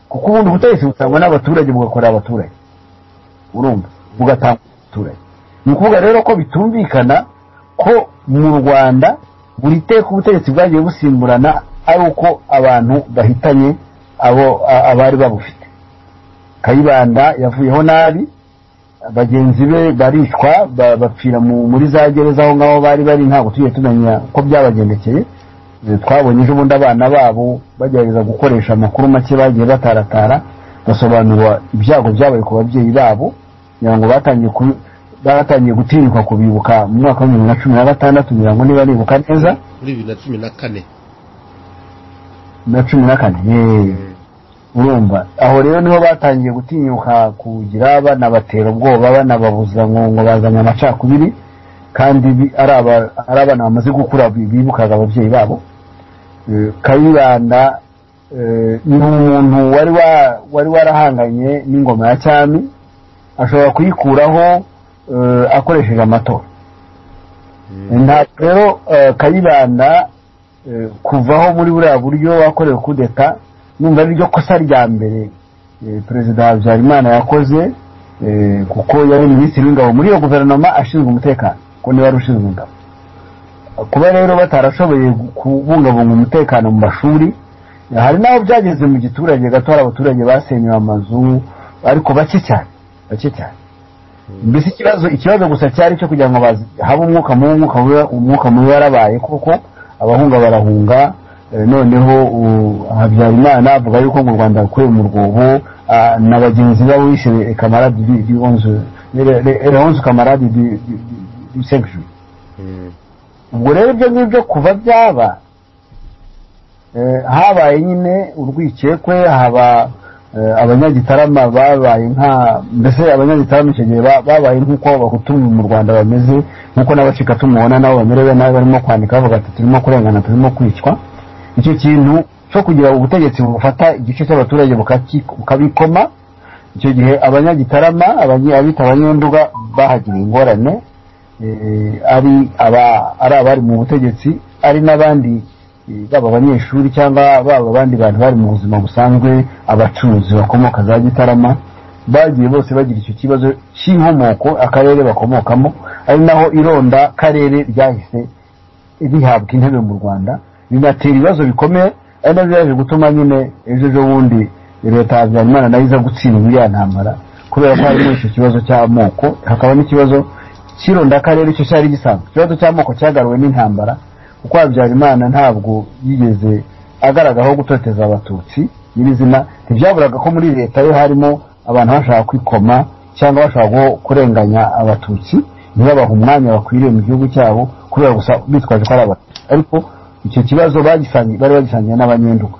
kuko ubundi ubutegetsi butangwa n'abaturage bugakorera abaturage urumva bugatanga abaturage ni ukuvuga rero ko bitumvikana ko mu rwanda buri teka ubutegetsi bwagiye busimburana ari uko abantu bahitanye abo a- abari babufite kayibanda yavuyeho nabi bagenzi be baricwa ba- bapfira mu- muri za gereza aho ngaho bari bari ntabwo tujye tumenya ko byabagendekeye Eh, twabonye ejo bundi abana babo bagerageza gukoresha amakuru make bagiye bataratara basobanura ibyago byabaye ku babyeyi babo kugira ngo batangiye ku batangiye gutinyuka kubibuka mu mwaka wa bibiri na cumi na gatandatu kugira ngo niba nibuka neza
muri bibiri na cumi na kane
na cumi na kane yeee urumva aho rero niho batangiye gutinyuka kugira banabatera ubwoba banababuza ngo ngo bazanye amacakubiri kandi bi- ari aba- ari abana bamaze gukura bi- bibukaga ababyeyi babo Eh, kayibanda eh, ni umuntu wari wa- wari warahanganye n'ingoma ya cyami ashobora kuyikuraho eh, akoresheje amatora ntabwo rero eh, kayibanda eh, kuvaho muri buriya buryo wakorewe kudeta numva ari ryo kosa rya mbere eh, perezida habyarimana yakoze eh, kuko yari minisitiri w'ingabo muri iyo guverinoma ashinzwe umutekano kuko niba yari ushinzwe ingabo kuba rero batarashoboye gu- kubungabunga umutekano mu mashuri hari n'aho byageze mu giturage gato hari abaturage basenywe amazu ariko bake cyane bake cyane mbese ikibazo ikibazo gusa cyari cyo kugira ngo bazi- habe umwuka mubi umwuka mubi umwuka mubi warabaye kuko abahunga barahunga eh, noneho u- habyarimana avuga yuko mu rwanda akuye mu rwobo ah, na bagenzi be wishe kamarade du- du onze- le- le- leonze kamarade du du- du- du cinq juillet ubwo rero ibyo ngibyo kuva byaba eh, habaye nyine urwikekwe haba eh, abanyagitarama babaye nka mbese abanyagitarama icyo gihe ba- babaye nk'uko abahutu mu rwanda bameze nk'uko n'abacika tumubona nabo bamerewe nabi barimo kwandika bavuga ati turimo kurengana turimo kwicwa icyo kintu cyo kugira ubutegetsi bufata igice cy'abaturage bukaki- bukabikoma icyo gihe abanyagitarama abanyi- abita abanyenduga bahagiriye ingorane eh, ari aba- ari abari mu butegetsi ari n'abandi eh, baba abanyeshuri cyangwa baba abandi bantu bari mu buzima busanzwe abacuruzi bakomoka za gitarama bagiye bose bagira icyo kibazo cy'inkomoko akarere bakomokamo ari naho ironda karere ryahise rihabwa intebe mu rwanda binatera ibibazo bikomeye ari nabyo byaje gutuma nyine ejo ejo bundi leta ya habyarimana nayo iza gutsindwa iriya ntambara kubera ko harimo icyo kibazo cy'amoko hakaba n'ikibazo cy'irondakarere cyo cyari gisanzwe ikibazo cy'amoko cyagaruwe n'intambara kuko habyarimana ntabwo yigeze agaragaraho gutoteza abatutsi nyirizina ntibyaburaga ko muri leta yo harimo abantu bashaka kwikoma cyangwa bashaka guho- kurenganya abatutsi ntibabahe umwanya bakwiriye mu gihugu cyabo kubera gusa bitwaje ko ari abatutsi ariko icyo kibazo bagisangiye bari bagisangiye n'abanyenduka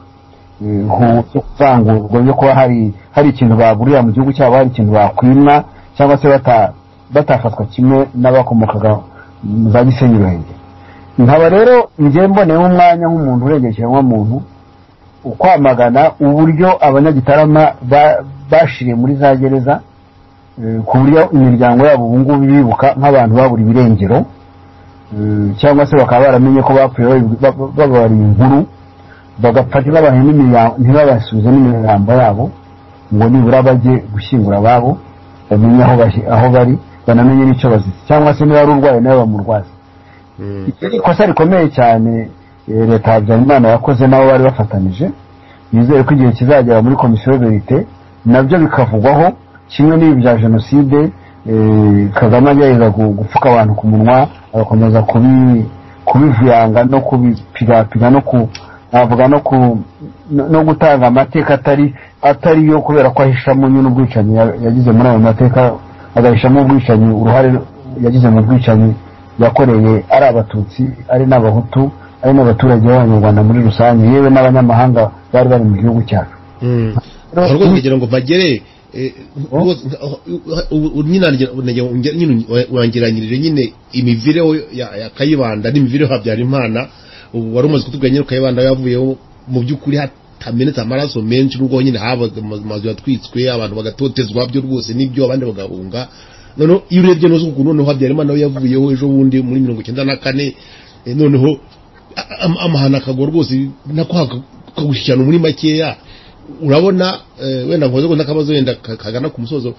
kuvangurwa byo kuba hari hari ikintu baburira mu gihugu cyabo hari ikintu bakwima cyangwa se bata- batafatwa kimwe n'abakomokaga mu za gisenyi ruhengeri nkaba rero njye mboneyeho umwanya nk'umuntu urengera ikiremwamuntu ukwamagana uburyo abanyagitarama ba- bashiriye muri za gereza eh, ku buryo imiryango yabo ubu ngubu bibuka nk'abantu babura ibirengero eh, cyangwa se bakaba baramenye ko bapfuye bari- ba- ba- babariye inkuru bagapfa ntibabahe n'imirambo ntibabasubize n'imirambo yabo ngo nibura bajye gushyingura ababo bamenye aho bahi- aho bari banamenye n'icyo bazitse cyangwa se niba ari urwaye nawe bamurwaze icyo ni ikosa rikomeye cyane eh, leta ya habyarimana yakoze n'abo bari bafatanije nizere ko igihe kizagera muri komisiyo verite nabyo bikavugwaho kimwe n'ibi bya jenoside eh, kagame agerageza gu- gupfuka abantu ku munwa agakomeza kubi- kubivuyanga no kubipigapiga no ku navuga no ku no- no gutanga amateka atari atari yo kubera ko ahishamo nyine ubwicanyi ya- yagize muri ayo mateka agahishamo ubwicanyi uruhare yagize mu bwicanyi yakoreye ari abatutsi ari n'abahutu ari n'abaturage b'abanyarwanda muri rusange yewe n'abanyamahanga bari bari mu gihugu cyacu
aho rwose kugira ngo mpagere eh, rwose, aho- ubu- ubu nyine nagira- nagira ngo nge- nyine wangiranyirije nyine imivireho ya ya kayibanda n'imivireho habyarimana ubu wari umaze kutubwira nyine ko kayibanda yavuyeho mu by'ukuri hatamenetse amaraso menshi n'ubwo nyine habaga ama- amazu yatwitswe abantu bagatotezwa byo rwose n'ibyo abandi bagahunga noneho iyo urebye n'uzi ukuntu noneho habyarimana we yavuyeho ejo bundi muri mirongo icyenda na kane eh, noneho a- am- amahano akagwa rwose nako haka- kagushyikirana muri makeya urabona eh, wenda nkoze ngo n'akabazo wenda ka- kagana ku musozo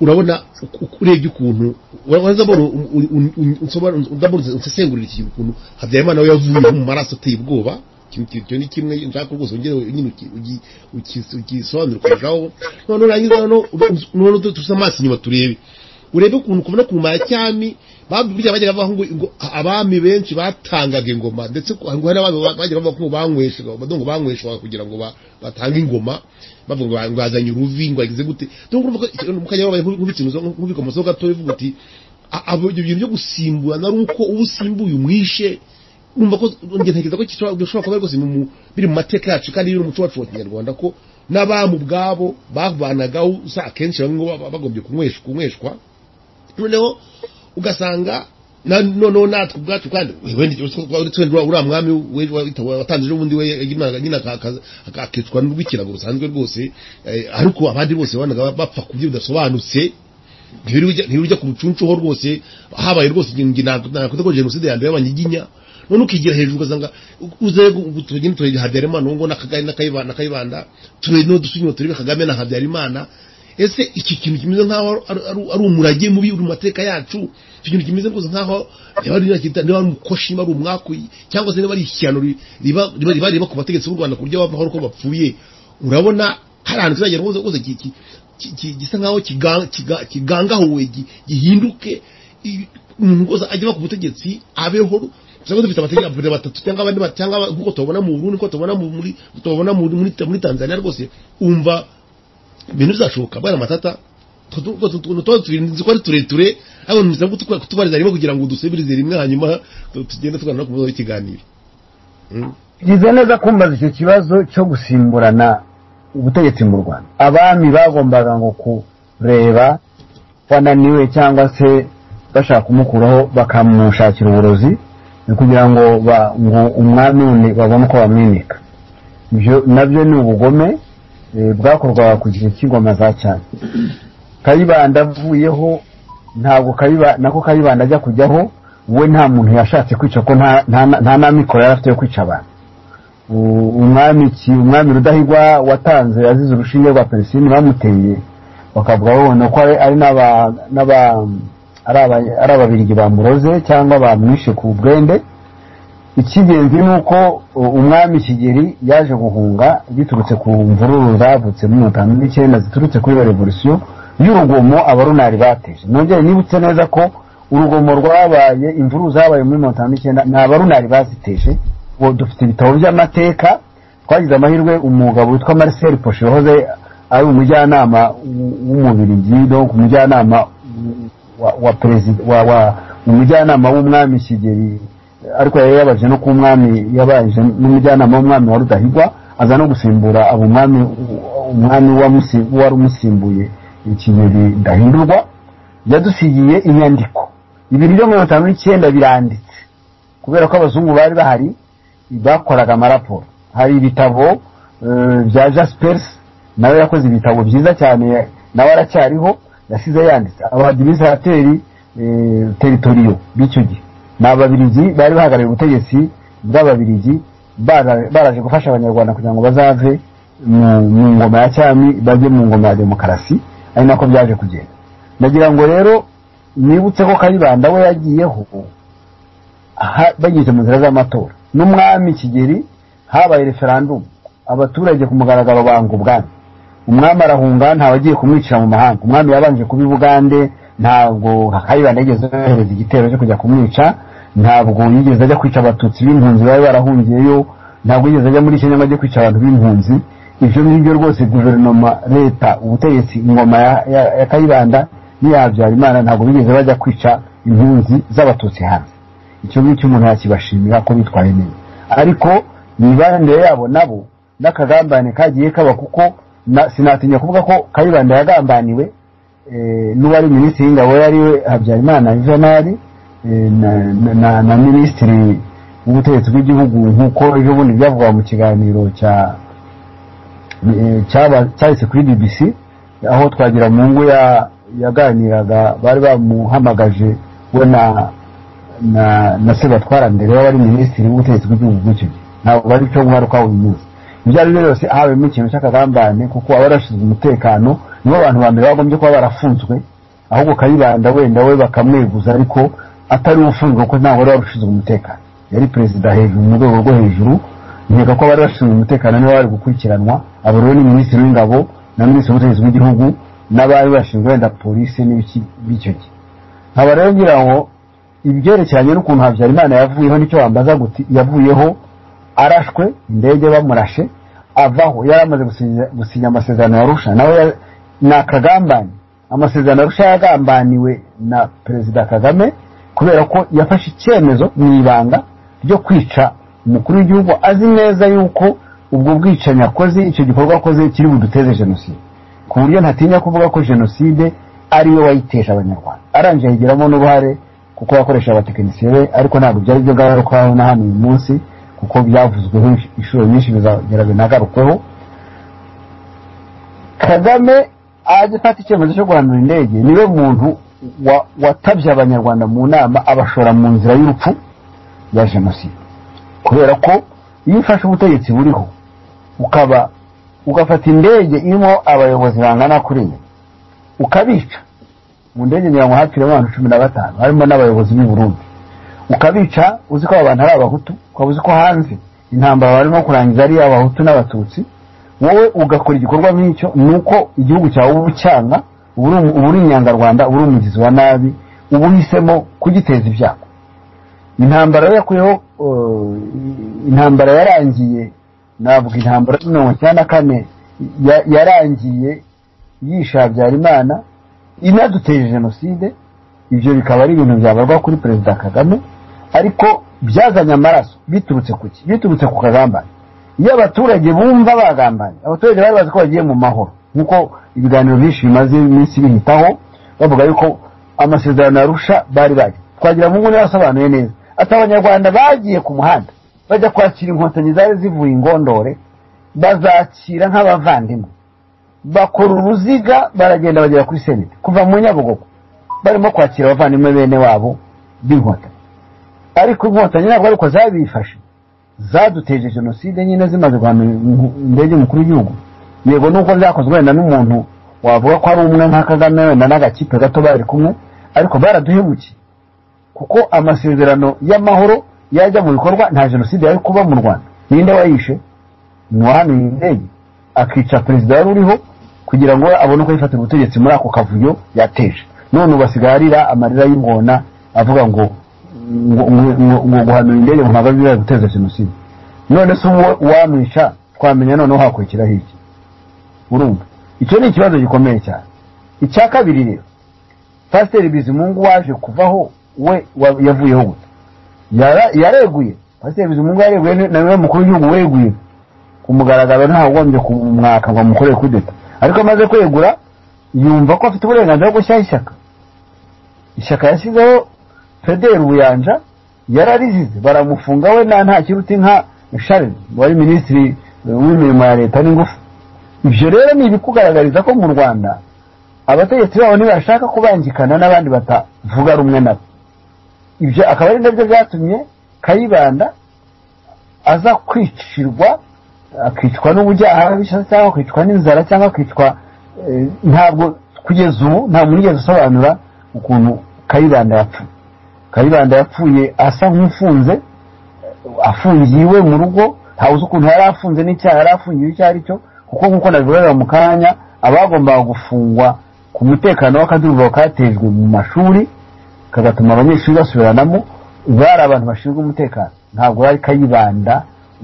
urabona uku- urebye ukuntu warangiza mbona u- u- u- u- unsobanura- ndabona unsesengurira iki ukuntu habyarimana we yavuyeho mu maraso ateye ubwoba Iki- iki- icyo ni kimwe nshaka rwose ongere nyine uki- ugi- uki- ugisobanure kurushaho none urangiza noneho ur- noneho tu- tusa amaso inyuma turebe urebe ukuntu kubona ku macyami babu burya bajyaga bavuga ngo ngo abami benshi batangaga ingoma ndetse ko- ngo hari abami ba- bajyaga bavuga ko banyweshaga badongo banyweshaga kugira ngo ba- batange ingoma bavuga ngo ba- ngo bazanye uruvi ngo bagize gute donc urumva ko mukajya babaye nk'ubitsinzo nk'ubikomoso gato bivuga uti "A- abo ibyo bintu byo gusimburana ari uko uba usimbuye umwishe numva ko njye ntekereza ko kishobora bishobora kuba rwose mu- mu- biri mu mateka yacu kandi biri mu muco wacu wa kinyarwanda ko n'abamu ubwabo bavanagaho usa akenshi bamwe ngo baba bagombye kunyweshwa kunyweshwa noneho ugasanga na- noneho natwe ubwacu kandi uriya mwami we- wa- wita- watanze ejo bundi we nyine- nyine aka- aka- aka- akicwa n'urw'ikirago rusanzwe rwose eh, ariko abandi bose banaga bapfa ku buryo budasobanutse ntirujya ku mucuncuho rwose habaye rwose nakuta ko jenoside ya mbere y'abanyiginya none ukigira hejuru ugasanga uze tugende turebe habyarimana ubu ngo n'akagari n'akayibanda n'akayibanda turebe no dusunywa turebe kagame na habyarimana ese iki kintu kimeze nk'aho ari- ari- ari- ari umurage mubi uri mu mateka yacu icyo kintu kimeze rwose nk'aho niba ari nakita niba ari umukoshi niba ari umwakuyi cyangwa se niba ari ishyano ri- riba riba riba riba ku bategetsi b'u rwanda ku buryo bavaho uko bapfuye urabona hari ahantu kizagera rwose rwose ki- ki- ki- ki- gisa nk'aho kiga- kiga- kigangahuwe gi- gihinduke i- umuntu rwose ajya ku butegetsi abeho usanga dufite amategeko perezida batatu cyangwa abandi ba- cyangwa nk'uko tubabona mu burundi nk'uko tubabona mu- muri tubabona mu- muri muri tanzania rwose umva ibintu bizashoboka bwana matata tuba turinzi ko ari tureture ariko ntuza kutubariza rimwe kugira ngo dusubirize rimwe hanyuma tu- tugende tuganira ku muzo w'ikiganiro
bigize neza kumbaza icyo kibazo cyo gusimburana ubutegetsi mu rwanda abami bagombaga ngo kureba wananiwe cyangwa se bashaka kumukuraho bakamushakira uburozi kugira ngo ba- ngo umwami wundi babone uko bamwimika ibyo nabyo ni ubugome eh, bwakorwaga ku gihe cy'ingoma za cyane kayibanda avuyeho ntabwo kayiba nako kayibanda ajya kujyaho we nta muntu yashatse kwica ko nta nta- nta n'amikoro yari afite yo kwica abantu U- umwami ki- umwami rudahigwa watanze azize urushinge rwa peresini bamuteye bakavuga babona ko ari ari n'aba- n'aba- ari aba- ari ababirigi bamuroze cyangwa bamwishe ku bwende icy'ingenzi ni uko u- umwami kigeri yaje guhunga biturutse ku mvururu zavutse muri mirongo itanu n'icyenda ziturutse kuri revolisiyo y'urugomo abarunari bateje nongere nibutse neza ko urugomo rwabaye imvururu zabaye muri mirongo itanu n'icyenda ni abarunari baziteje ubu dufite ibitabo by'amateka twagize amahirwe umugabo witwa marcel poshe wahoze ari umujyanama w- w'umubirigi donc umujyanama wa- wa perezida wa wa umujyanama w'umwami kigeri ariko yari yabaje no ku mwami yabaje n'umujyanama w'umwami wa rudahigwa aza no gusimbura abo umwami umwami wamusi- wari umusimbuye ikigeri ndahindurwa yadusigiye inyandiko ibintu byo mirongo itanu n'icyenda biranditse kubera ko abazungu bari bahari bakoraga amaraporo hari ibitabo eh, bya jaspers nawe yakoze ibitabo byiza cyane nawe aracyariho yasize yanditse abadimisateri teritoriyo b'icyo gihe ni ababirigi bari bahagarariye ubutegetsi bw'ababirigi bara- baraje gufasha abanyarwanda kugira ngo bazave mu mu ngoma ya cyami bajye mu ngoma ya demokarasi ari nako byaje kugenda ndagira ngo rero nibutse ko kayibanda we yagiyeho aha bageze mu nzira z'amatora n'umwami kigeri habaye referandumu abaturage ku mugaragaro banga ubwami umwami arahunga ntawe agiye kumwicira mu mahanga umwami yabanje kuba i bugande ntabwo kayibanda yigeze yohereza igitero cyo kujya kumwica ntabwo yigeze ajya kwica abatutsi b'impunzi bari barahungiyeyo ntabwo yigeze ajya muri kenya ngo ajye kwica abantu b'impunzi ibyo ngibyo rwose guverinoma leta ubutegetsi ingoma ya- ya- ya kayibanda n'iya habyarimana ntabwo bigeze bajya kwica impunzi z'abatutsi hanze icyo ngicyo umuntu yakibashimira ko bitwaye neza ariko imibanire yabo nabo n'akagambane kagiye kaba kuko na- sinatinya kuvuga ko kayibanda yagambaniwe eh, n'uwari minisitiri w'ingabo yari we habyarimana juvenali eh, na- na- na- na minisitiri w'ubutegetsi bw'igihugu nk'uko ejo bundi byavuga mu kiganiro cya eh, cyaba- cyahise kuri bbc aho twagira mu ngo yaganiraga bari bamuhamagaje we na na na sebatwara mbere wari minisitiri w'ubutegetsi bw'igihugu bw'icyo gihe ntabwo bari cyo guharuka uyu munsi ibyo ari byo byose habemo ikintu cy'akagambane kuko abarashinzwe umutekano nibo bantu ba mbere bagombye kuba barafunzwe ahubwo kayibanda wenda we bakamweguza ariko atari ufunzwe kuko ntabwo wari warushinzwe umutekano yari perezida hejuru mu rwego rwo hejuru nkeka ko abari bashinzwe umutekano nibo bari gukurikiranwa abo rero ni minisitiri w'ingabo na minisitiri w'ubutegetsi bw'igihugu n'abari bashinzwe wenda polisi n'ibiki b'icyo gihe nkaba rero ngira ngo ibyerekeranye n'ukuntu habyarimana yavuyeho nicyo bambaza guti yavuyeho arashwe indege bamurashe avaho yari amaze gusinya- gusinya amasezerano ya rusha nawe ya- ni akagambane amasezerano ya rusha yagambaniwe na perezida kagame kubera ko yafashe icyemezo mu ibanga ryo kwica umukuru w'igihugu azi neza yuko ubwo bwicanyi akoze icyo gikorwa akoze kiri buduteze jenoside ku buryo ntatinya kuvuga ko jenoside ari we wayiteje abanyarwanda arangije ayigiramo n'uruhare kuko yakoresha abatekinisiye be ariko ntabwo byari byo ngarukaho na hano uyu munsi kuko byavuzweho inshuro nyinshi bizagera binagarukweho kagame ajya afata icyemezo cyo guhanura indege niwe muntu wa- watabye abanyarwanda mu nama abashora mu nzira y'urupfu ya jenoside kubera ko iyo ufashe ubutegetsi buriho ukaba ugafata indege irimo abayobozi bangana kuri enye ukabica mu ndege ngira ngo hapfiremo abantu cumi na batanu harimo n'abayobozi b'i Burundi ukabica uzi ko aba bantu ari abahutu ukaba uzi ko hanze intambara barimo kurangiza ari abahutu n'abatutsi wowe ugakora igikorwa nk'icyo ni uko igihugu cyawe uba ucyanga uba uri- uba uri inyangarwanda uba uri umugizi wa nabi uba uhisemo kugiteza ibyago intambara yo yakuyeho uh, intambara yarangiye navuga intambara ya mirongo icyenda na kane ya- yarangiye yisha habyarimana inaduteje jenoside ibyo bikaba ari ibintu byabarwa kuri perezida kagame ariko byazanye amaraso biturutse ku ki biturutse ku kagambane iyo abaturage bumva bagambanye abaturage bari bazi ko bagiye mu mahoro nk'uko ibiganiro byinshi bimaze iminsi bihitaho bavuga yuko amasezerano yarusha bari bagiye twagira mu nguni yasobanuye neza ati abanyarwanda bagiye ku muhanda bajya kwakira inkotanyi zari zivuye ingondore bazakira nk'abavandimwe bakora uruziga baragenda bagera kuri senete kuva mu nyabugogo barimo kwakira abavandimwe bene wabo b'inkotanyi ariko inkotanyi ntabwo ariko zabifashe zaduteje jenoside nyine zimaze guhana indege umukuru w'igihugu yego nuko byakozwe wenda n'umuntu wavuga ko ari umwe nka kagame wenda n'agakipe gato bari kumwe ariko baraduhemukiye kuko amasezerano y'amahoro yajya mu bikorwa nta jenoside yari kuba mu rwanda ninde wayishe ni uwahanuye indege akica perezida wari uriho kugira ngo abone uko yifatira ubutegetsi muri ako kavuyo yateje none ubu asigaye arira amarira y'ingona avuga ngo ngo- ngo- ngo- ngo guhanura indege mu mpaka zizajya guteza jenoside none se uwo wamwica twamenya noneho hakurikiraho iki urumva icyo ni ikibazo gikomeye cyane icya kabiri rero pasiteri bizimungu waje kuvaho we wa- yavuyeho gute Yara- yareguye pasiteri bizimungu yareguye ni- nawe mukuru w'igihugu weguye ku mugaragaro ntawe ugombye kumwaka ngo amukorere kudeta ariko amaze kwegura yumva ko afite uburenganzira bwo gushyiraho ishyaka ishyaka yashyizeho federi ubuyanja yararizize baramufunga we nta nta kiruti nka shari wari minisitiri eh, w'imirimo ya leta n'ingufu ibyo rero ni ibikugaragariza ko mu rwanda abategetsi babo ntibashaka kubangikana n'abandi batavuga rumwe nabo ibyo akaba ari nabyo byatumye kayibanda aza kwicirwa akicwa n'ubujyaha bishatse cyangwa akicwa n'inzara cyangwa akicwa eh, ntabwo kugeza ubu nta muntu wigeze usobanura ukuntu kayibanda yapfuye kayibanda yapfuye asa nk'ufunze afungiye iwe mu rugo ntawe uzi ukuntu yari afunze n'icyaha yari afungiwe icyo ari cyo kuko nk'uko nabigaragara mu kanya abagombaga gufungwa ku mutekano w'akaduruvayo katejwe mu mashuri kagatuma abanyeshuri basubiranamo bari abantu bashinzwe umutekano ntabwo yari kayibanda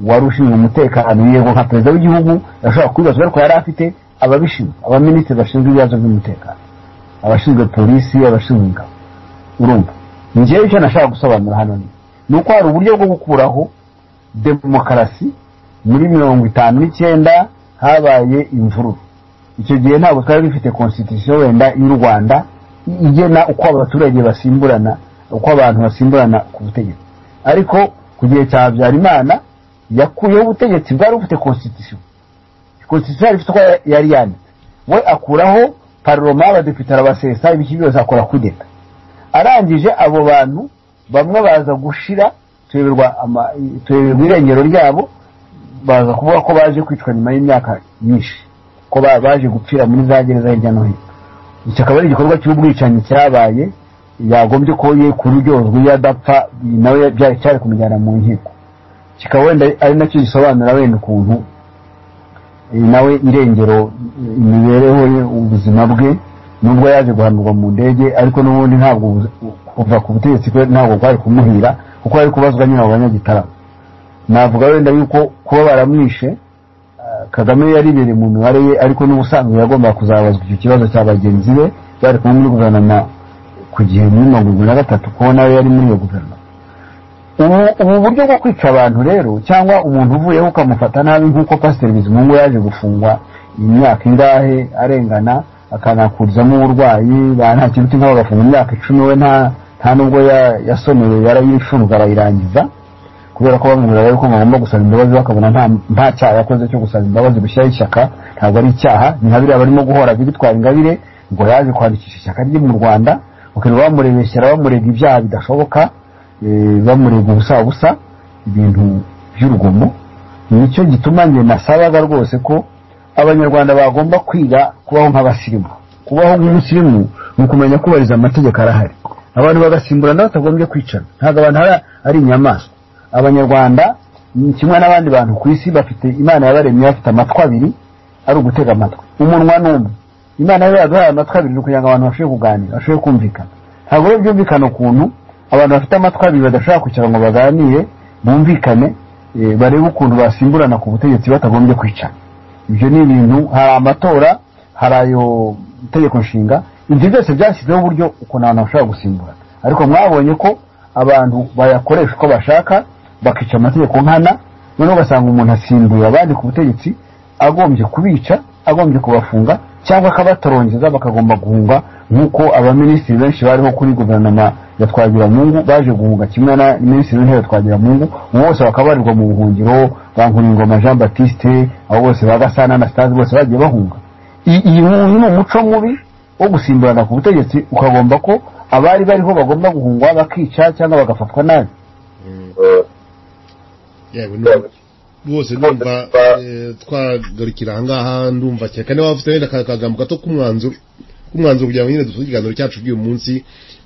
wari ushinzwe umutekano yego nka perezida w'igihugu yashobora kubibaza ariko yari afite ababishinzwe abaminisitiri bashinzwe ibibazo by'umutekano abashinzwe polisi abashinzwe ingabo urumva ngewe icyo nashaka gusobanura hano ni ni uko hari uburyo bwo gukuraho demokarasi muri mirongo itanu n'icyenda habaye imvururu icyo gihe ntabwo twari dufite constitution wenda y'u rwanda igena uko abaturage basimburana uko abantu basimburana ku butegetsi ariko ku gihe cya habyarimana yakuyeho ubutegetsi bwari bufite constitution constitution yari ifite uko yari yanditse we akuraho parloma abadepite arabasesa ibiki byose akora kudeta arangije abo bantu bamwe baza gushira tuyoberwa ama- tuyoberwa irengero ryabo baza kuvuga ko baje kwicwa nyuma y'imyaka myinshi ko ba- baje gupfira muri za gereza hirya no hino iki akaba ari igikorwa cy'ubwicanyi cyabaye yagombye ko ye kuryozwa iyo adapfa iyi nawe byari cyari kumujyana mu nkiko kikaba wenda ari nacyo gisobanura wenda ukuntu iyi nawe irengero imibereho ye ubuzima bwe nubwo yaje guhanurwa mu ndege ariko n'ubundi ntabwo ubu- kuva ku butegetsi kwe ntabwo kwari kumuhira kuko ari kubazwa nyine abo banyagitaramo navuga wenda yuko kuba baramwishe eh, kagame yari ibereye mu mibare ye ariko n'ubusanzwe yagombaga kuzabazwa icyo kibazo cya bagenzi be bari kumwe muri guverinoma ku gihe muri mirongo irindwi na gatatu kuko nawe yari muri iyo guverinoma ubu ubu buryo bwo kwica abantu rero cyangwa umuntu uvuyeho ukamufata nabi nk'uko pasiteri bizimungu yaje gufungwa imyaka ingahe arengana akanakurizamo uburwayi ba nta kintu cy'inka bagafunga imyaka icumi we nta nta nubwo ya- yasonewe yarayifunze arayirangiza kubera ko bamubwira yuko bagomba gusaba imbabazi bakabona nta nta cyaha yakoze cyo gusaba imbabazi gushyiraho ishyaka ntabwo ari icyaha ni nka biriya barimo guhora bitwara ingabire ngo yaje kwandikisha ishyaka rye mu rwanda ukirirwa bamurebeshyera bamurega ibyaha bidashoboka eh, bamurega ubusa busa ibintu by'urugomo nicyo gituma njye nasabaga rwose ko abanyarwanda bagomba kwiga kubaho nk'abasirimu kubaho nk'umusirimu ni ukumenya kubahiriza amategeko arahari abantu bagasimburana batagombye kwicana ntabwo abantu ari- ari inyamaswa abanyarwanda ni kimwe n'abandi bantu ku isi bafite imana yabaremye bafite amatwi abiri ari ugutega amatwi umunwa ni umwe imana rero yaduhaye amatwi abiri ni ukugira ngo abantu bashobore kuganira bashobore kumvikana ntabwo rero byumvikana ukuntu abantu bafite amatwi abiri badashobora kwicara ngo baganire bumvikane eh, barebe ukuntu basimburana ku butegetsi batagombye kwicana ibyo ni ibintu hari amatora hari ayo itegeko nshinga ibyo byose byashyizeho uburyo ukuntu abantu bashobora gusimbura ariko mwabonye ko abantu bayakoresha uko bashaka bakica amategeko nkana noneho ugasanga umuntu asimbuye abandi ku butegetsi agombye kubica agombye kubafunga cyangwa akabatorongeza bakagomba guhunga nk'uko abaminisitiri benshi bariho kuri guverinoma ya twagiramungu baje guhunga kimwe na minisitiri w'intebe twagiramungu ubu bose bakaba barirwa mu buhungiro ba nkuringoma jean batiste abo bose ba gasana na sitazi bose bagiye bahunga I- iyi nkunzi ni umuco mubi wo gusimburana ku butegetsi ukagomba ko abari bariho bagomba guhungwa bakica cyangwa bagafatwa nabi
yewe ndumva rwose ndumva eh, twagarukira ahangaha ndumva cyane kandi waba ufite wenda ka- akagambo gato k'umwanzuro k'umwanzuro kugira ngo nyine dusure ikiganiro cyacu by'uyu munsi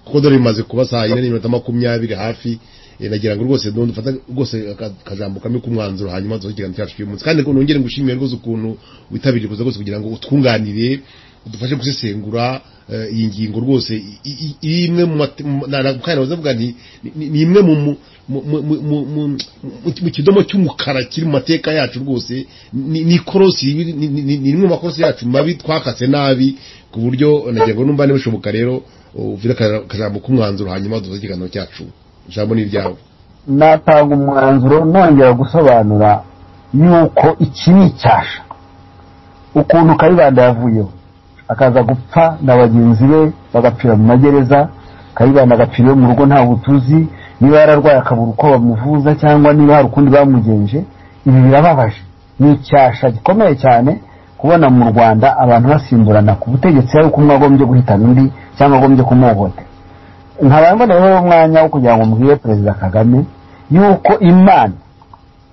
kuko dore bimaze kuba saa yine n'iminota makumyabiri hafi eh, nagira ngo rwose none dufate rwose aka- akajambo kamwe k'umwanzuro hanyuma dusure ikiganiro cyacu cy'uyu munsi kandi ko nongere ngushimire rwose ukuntu witabiriye kuza rwose kugira ngo utwunganire udufashe gusesengura eh, iyi ngingo rwose i- i- iri imwe mu mate- mu- na- na- kandi navuze mvuga ni ni- ni imwe mu mu- mu- mu- mu- mu- mu kidomo cy'umukara kiri mu mateka yacu rwose ni ni ikorosi ni- ni- ni ni rimwe mu makorosi yacu mabi twakase nabi ku buryo nagira ngo numva niba bishoboka rero uvire aka- akajambo k'umwanzuro hanyuma dusoze ikiganiro cyacu ijambo ni iryawe
natanga umwanzuro nongera gusobanura yuko iki ni icyasha ukuntu kayibanda yavuyeho akaza gupfa na bagenzi be bagapfira mu magereza kayibanda agapfira iwe mu rugo nta butuzi niba yararwaye akabura uko bamuvuza cyangwa niba hari ukundi bamugenje ibi birababaje ni icyasha gikomeye cyane kubona mu rwanda abantu basimburana ku butegetsi hari uko umwe agombye guhitana undi cyangwa agombye kumuhohotera nkaba mboneyeho umwanya wo kugira ngo mbwire perezida kagame yuko imana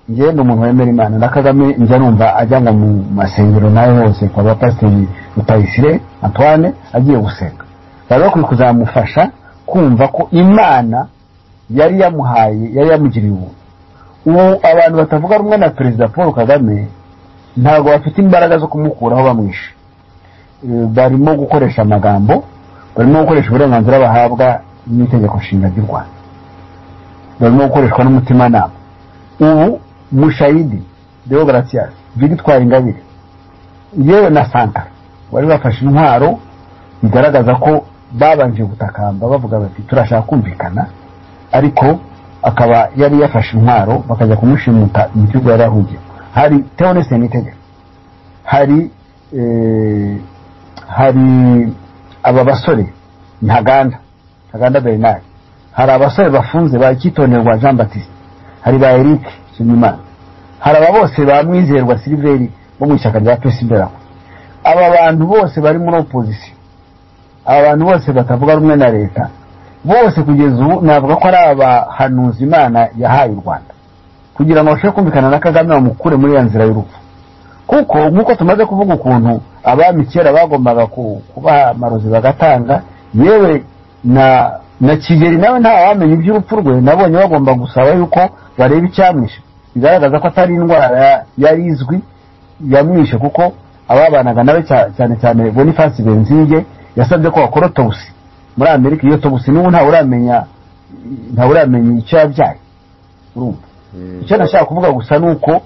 njye ni umuntu wemera imana na kagame njya numva ajya ngo mu masengero nayo hose kwa bapasiteri rutayisire antoine agiye gusenga bari bakwiye kuzamufasha kumva ko imana yari yamuhaye yari yamugiriye ubuntu ubu abantu batavuga rumwe na perezida paul kagame ntabwo bafite imbaraga zo kumukuraho bamwishe Eh, barimo gukoresha amagambo barimo gukoresha uburenganzira bahabwa n'itegeko nshinga ry'u rwanda barimo gukoreshwa n'umutimanama ubu mushayidi deo gratias victoire ingabire yewe na santara bari bafashe intwaro bigaragaza ko babanje gutakamba bavuga bati turashaka kumvikana ariko akaba yari yafashe intwaro bakajya kumushimuta igihugu yari ahugiye hari teonese n'itegeko hari eh, hari aba basore ntaganda ntaganda bernard hari abasore bafunze ba kitonderwa jean batiste hari ba eric nshimiyimana hari aba bose ba mwizerwa siliveri bo mu ishyaka rya pesi mberaho aba bantu bose bari muri opozisiyo aba bantu bose batavuga rumwe na leta bose kugeza ubu navuga ko ari abahanuzi imana yahaye u rwanda kugira ngo bashobore kumvikana na kagame bamukure muri ya nzira y'urupfu kuko nk'uko tumaze kuvuga ukuntu abami kera bagombaga ku- kuba amarozi bagatanga yewe na na kigeli nawe ntawamenya iby'urupfu rwe nabonye bagomba gusaba yuko bareba icyamwishe bigaragaza ko atari indwara ya- yari izwi yamwishe kuko ababanaga nawe cya- cyane cyane boniface benzige yasabye ko bakora autopsy muri amerika iyo autopsy n'ubu ntawe uramenya ntawe uramenya icyo yabyaye urumva icyo nashaka kuvuga gusa ni uko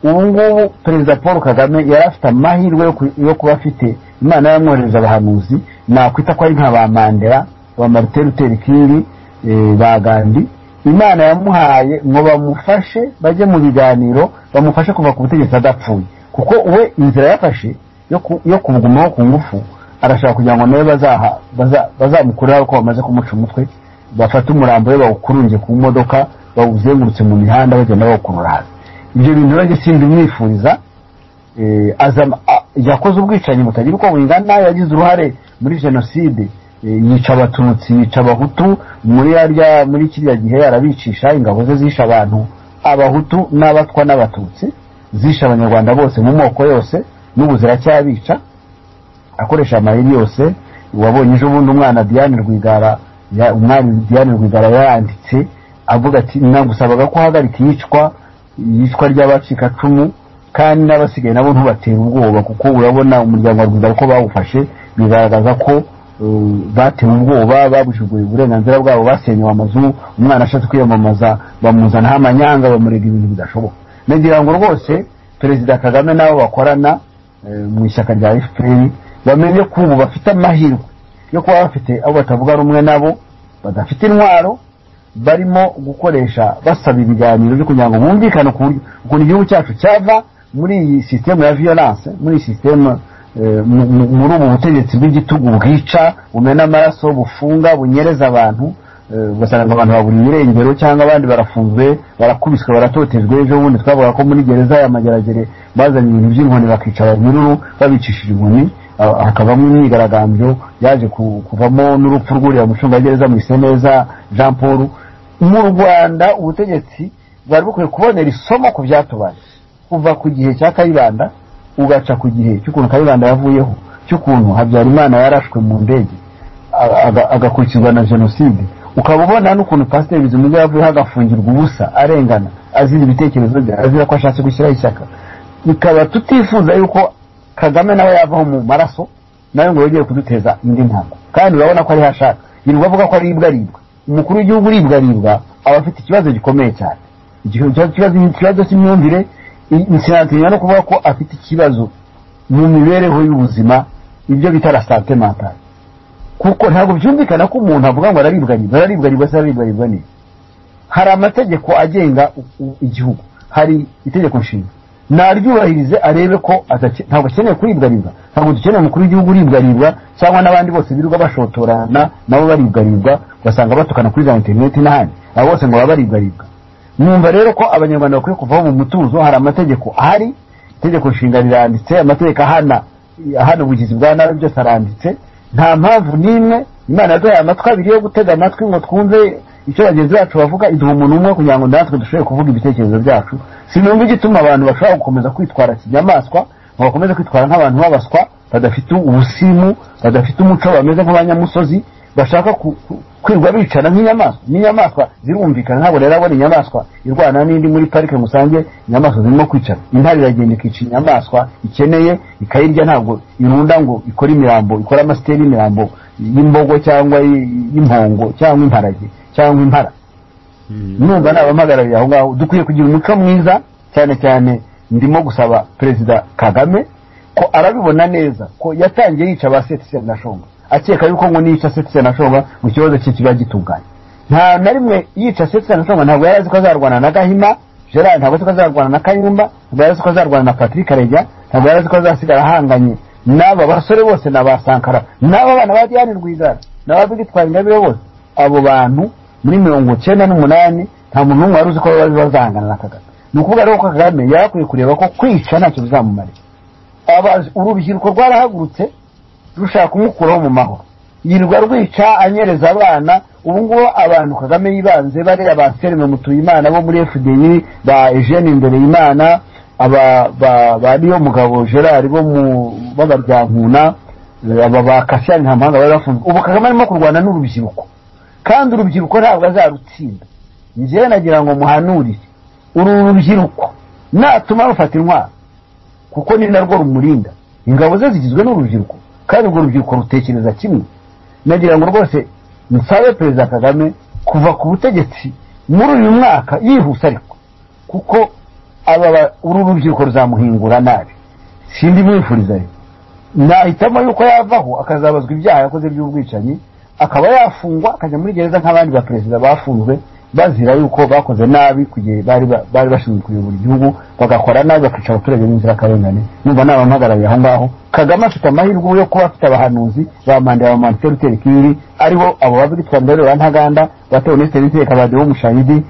ubu ngubu perezida paul kagame yari afite amahirwe yo ku- yo kuba afite imana yamwohereza abahanuzi nakwita ko ari nka ba mandela ba martin luther king eh, ba gandhi imana yamuhaye ngo bamufashe bajye mu biganiro bamufashe kuva ku butegetsi adapfuye kuko we inzira yafashe yo ku- yo kubugumaho ku ngufu arashaka kugira ngo nawe bazaha- baza- bazamukureho ko bamaze kumuca umutwe bafate umurambo we bawukurunge ku modoka bawuzengurutse mu mihanda bagenda bawukurura hasi ibyo bintu rero simbimwifuriza eh, azam- a- yakoze ubwicanyi butagira uko bungana yagize uruhare muri jenoside eh, yica abatutsi yica abahutu muri yarya muri kiriya gihe yarabicisha ingabo ze zisha abantu abahutu n'abatwa n'abatutsi zisha abanyarwanda bose mu moko yose n'ubu ziracyabica akoresha amayeri yose wabonye ejo bundi umwana diane rwigara ya- umwami diane rwigara yanditse avuga ati nagusabaga ko uhagarika iyicwa iyicwa ry'abacikacumu kandi n'abasigaye nabo ntubatera ubwoba kuko urabona umuryango wa rwigara ko bawufashe bigaragaza ko eh, batewe ubwoba babujuguye uburenganzira bwabo basenyewe amazu umwana ashatse kwiyamamaza bamuzanaho amanyanga bamurega ibintu bidashoboka nagira ngo rwose perezida kagame n'abo bakorana eh, mu ishyaka rya fpr bamenye ko ubu bafite amahirwe yo kuba bafite abo batavuga rumwe nabo badafite intwaro barimo gukoresha basaba ibiganiro byo kugira ngo bumvikane ku buryo- ukuntu igihugu cyacu cyava muri iyi sisitemu ya violence muri iyi sisitemu eh, mu- mu- muri ubu butegetsi bw'igitugu bwica bumena amaraso bufunga bunyereza abantu eh, ugasanga abantu babura irengero cyangwa abandi barafunzwe barakubiswe baratotejwe ejo bundi twavuga ko muri gereza ya mageragere bazanye ibintu by'inkoni bakica abanyururu babicishije inkoni ah, hakavamo imyigaragambyo yaje ku- kuvamo n'urupfu rw'uriya mucungagereza mwiseneza jean paul mu rwanda ubutegetsi bwari bukwiye kubonera isomo ku byatubaye kuva ku gihe cya kayibanda ugaca ku gihe cy'ukuntu kayibanda yavuyeho cy'ukuntu habyarimana yarashwe mu ndege aga- agakurikizwa na jenoside ukaba ubona n'ukuntu pasiteri bizimungu yavuyeho agafungirwa ubusa arengana azira ibitekerezo bye azira ko ashatse gushyiraho ishyaka bikaba tutifuza yuko kagame nawe yavaho mu maraso nawe ngo yongere kuduteza indi ntango kandi urabona ko ariho ashaka yirirwa avuga ko aribwa aribwa umukuru w'igihugu uribwa aribwa aba afite ikibazo gikomeye cyane Icyo kibazo- ikibazo ikibazo cy'imyumvire i- sinatinya no kuvuga ko afite ikibazo mu mibereho y'ubuzima ibyo bita la sante mentale kuko ntabwo byumvikana ko umuntu avuga ngo araribwa aribwa araribwa aribwa se araribwa aribwa neza hari amategeko agenga u- u- igihugu hari itegeko nshinga naryubahirize arebe ko atake- ntabwo akeneye kuribwa ribwa ntabwo dukeneye umukuru w'igihugu uribwa ribwa cyangwa n'abandi bose birirwa bashotorana nabo baribwa ribwa ugasanga batukana kuri za interineti n'ahandi abo bose ngo baba baribwa ribwa numva rero ko abanyarwanda bakwiye kuvaho mu mutuzo hari amategeko ahari itegeko nshinga riranditse amategeko ahana ahana ubugizi bwa nabi byose aranditse nta mpamvu n'imwe imana yaduhaye amatwi abiri yo gutega amatwi ngo twumve icyo bagenzi bacu bavuga iduha umuntu umwe kugira ngo natwe dushobore kuvuga ibitekerezo byacu sinumva igituma abantu bashobora gukomeza kwitwara kinyamaswa ngo bakomeze kwitwara nk'abantu b'abaswa badafite ubusimu badafite umuco bameze nk'abanyamusozi bashaka ku- ku- kwirwa bicara nk'inyamaswa n'inyamaswa zirumvikana ntabwo rero abona inyamaswa irwana n'indi muri parike ngo usange inyamaswa zirimo kwicara intare iragenda ikica inyamaswa ikeneye ikayirya ntabwo irunda ngo ikore imirambo ikore amasiteri y'imirambo y'imbogo cyangwa y- y'impongo cyangwa imparage cyangwa impara numva nabampagarariye aho ngaho dukwiye kugira umuco mwiza cyane cyane ndimo gusaba perezida kagame ko arabibona neza ko yatangiye yica ba setise na shonga akeka yuko ngo niyica setise na shonga mu kibazo cye kiba gitunganye nta na rimwe yica setise na shonga ntabwo yari azi ko azarwana na gahima gerard ntabwo azi ko azarwana na kayumba ntabwo yari azi ko azarwana na patrick arega ntabwo yari azi ko azasigara ahanganye n'aba basore bose na ba sankara n'aba bana ba diane rwigara n'aba bigitwara ingabire bose abo bantu muri mirongo cyenda n'umunani nta muntu n'umwe wari uzi ko bari bazahangana na kagame ni ukuvuga rero ko kagame yari akwiye kureba ko kwica ntacyo bizamumarira Aba- urubyiruko rwarahagurutse rushaka kumukuraho mu mahoro yirirwa rwica anyereza abana ubu ngubu abantu kagame yibanze bariya ba selime mutuyimana bo muri fdi ba eugene imbere y'imana aba ba ba niyo mugabo gerard bo mu b'abaryankuna aba ba kasiyani ntamahanga bari bafunzwe ubu kagame arimo kurwana n'urubyiruko kandi urubyiruko ntabwo azarutsinda njyewe nagira ngo muhanurire uru rubyiruko natuma rufata intwaro kuko ni narwo rumurinda ingabo ze zigizwe n'urubyiruko kandi urwo rubyiruko rutekereza kimwe nagira ngo rwose musabe perezida kagame kuva ku butegetsi muri uyu mwaka yihuse ariko kuko aba uru rubyiruko ruzamuhingura nabi sindi mwifuriza rero nahitamo yuko yavaho akazabazwa ibyaha yakoze by'ubwicanyi akaba yafungwa akajya muri gereza nk'abandi ba perezida bafunzwe bazira yuko bakoze nabi igihe bari bashinzwe kuyobora igihugu bagakora nabi bakica abaturage b'inzirakarengane numva ni abamuhagarariye aho ngaho kagame afite amahirwe yo kuba afite abahanuzi ba mandela ba maniteri uteri kiri aribo abo babwitwa mbere ba ntaganda batewe n'isiteri iteka ba dewo mushahidi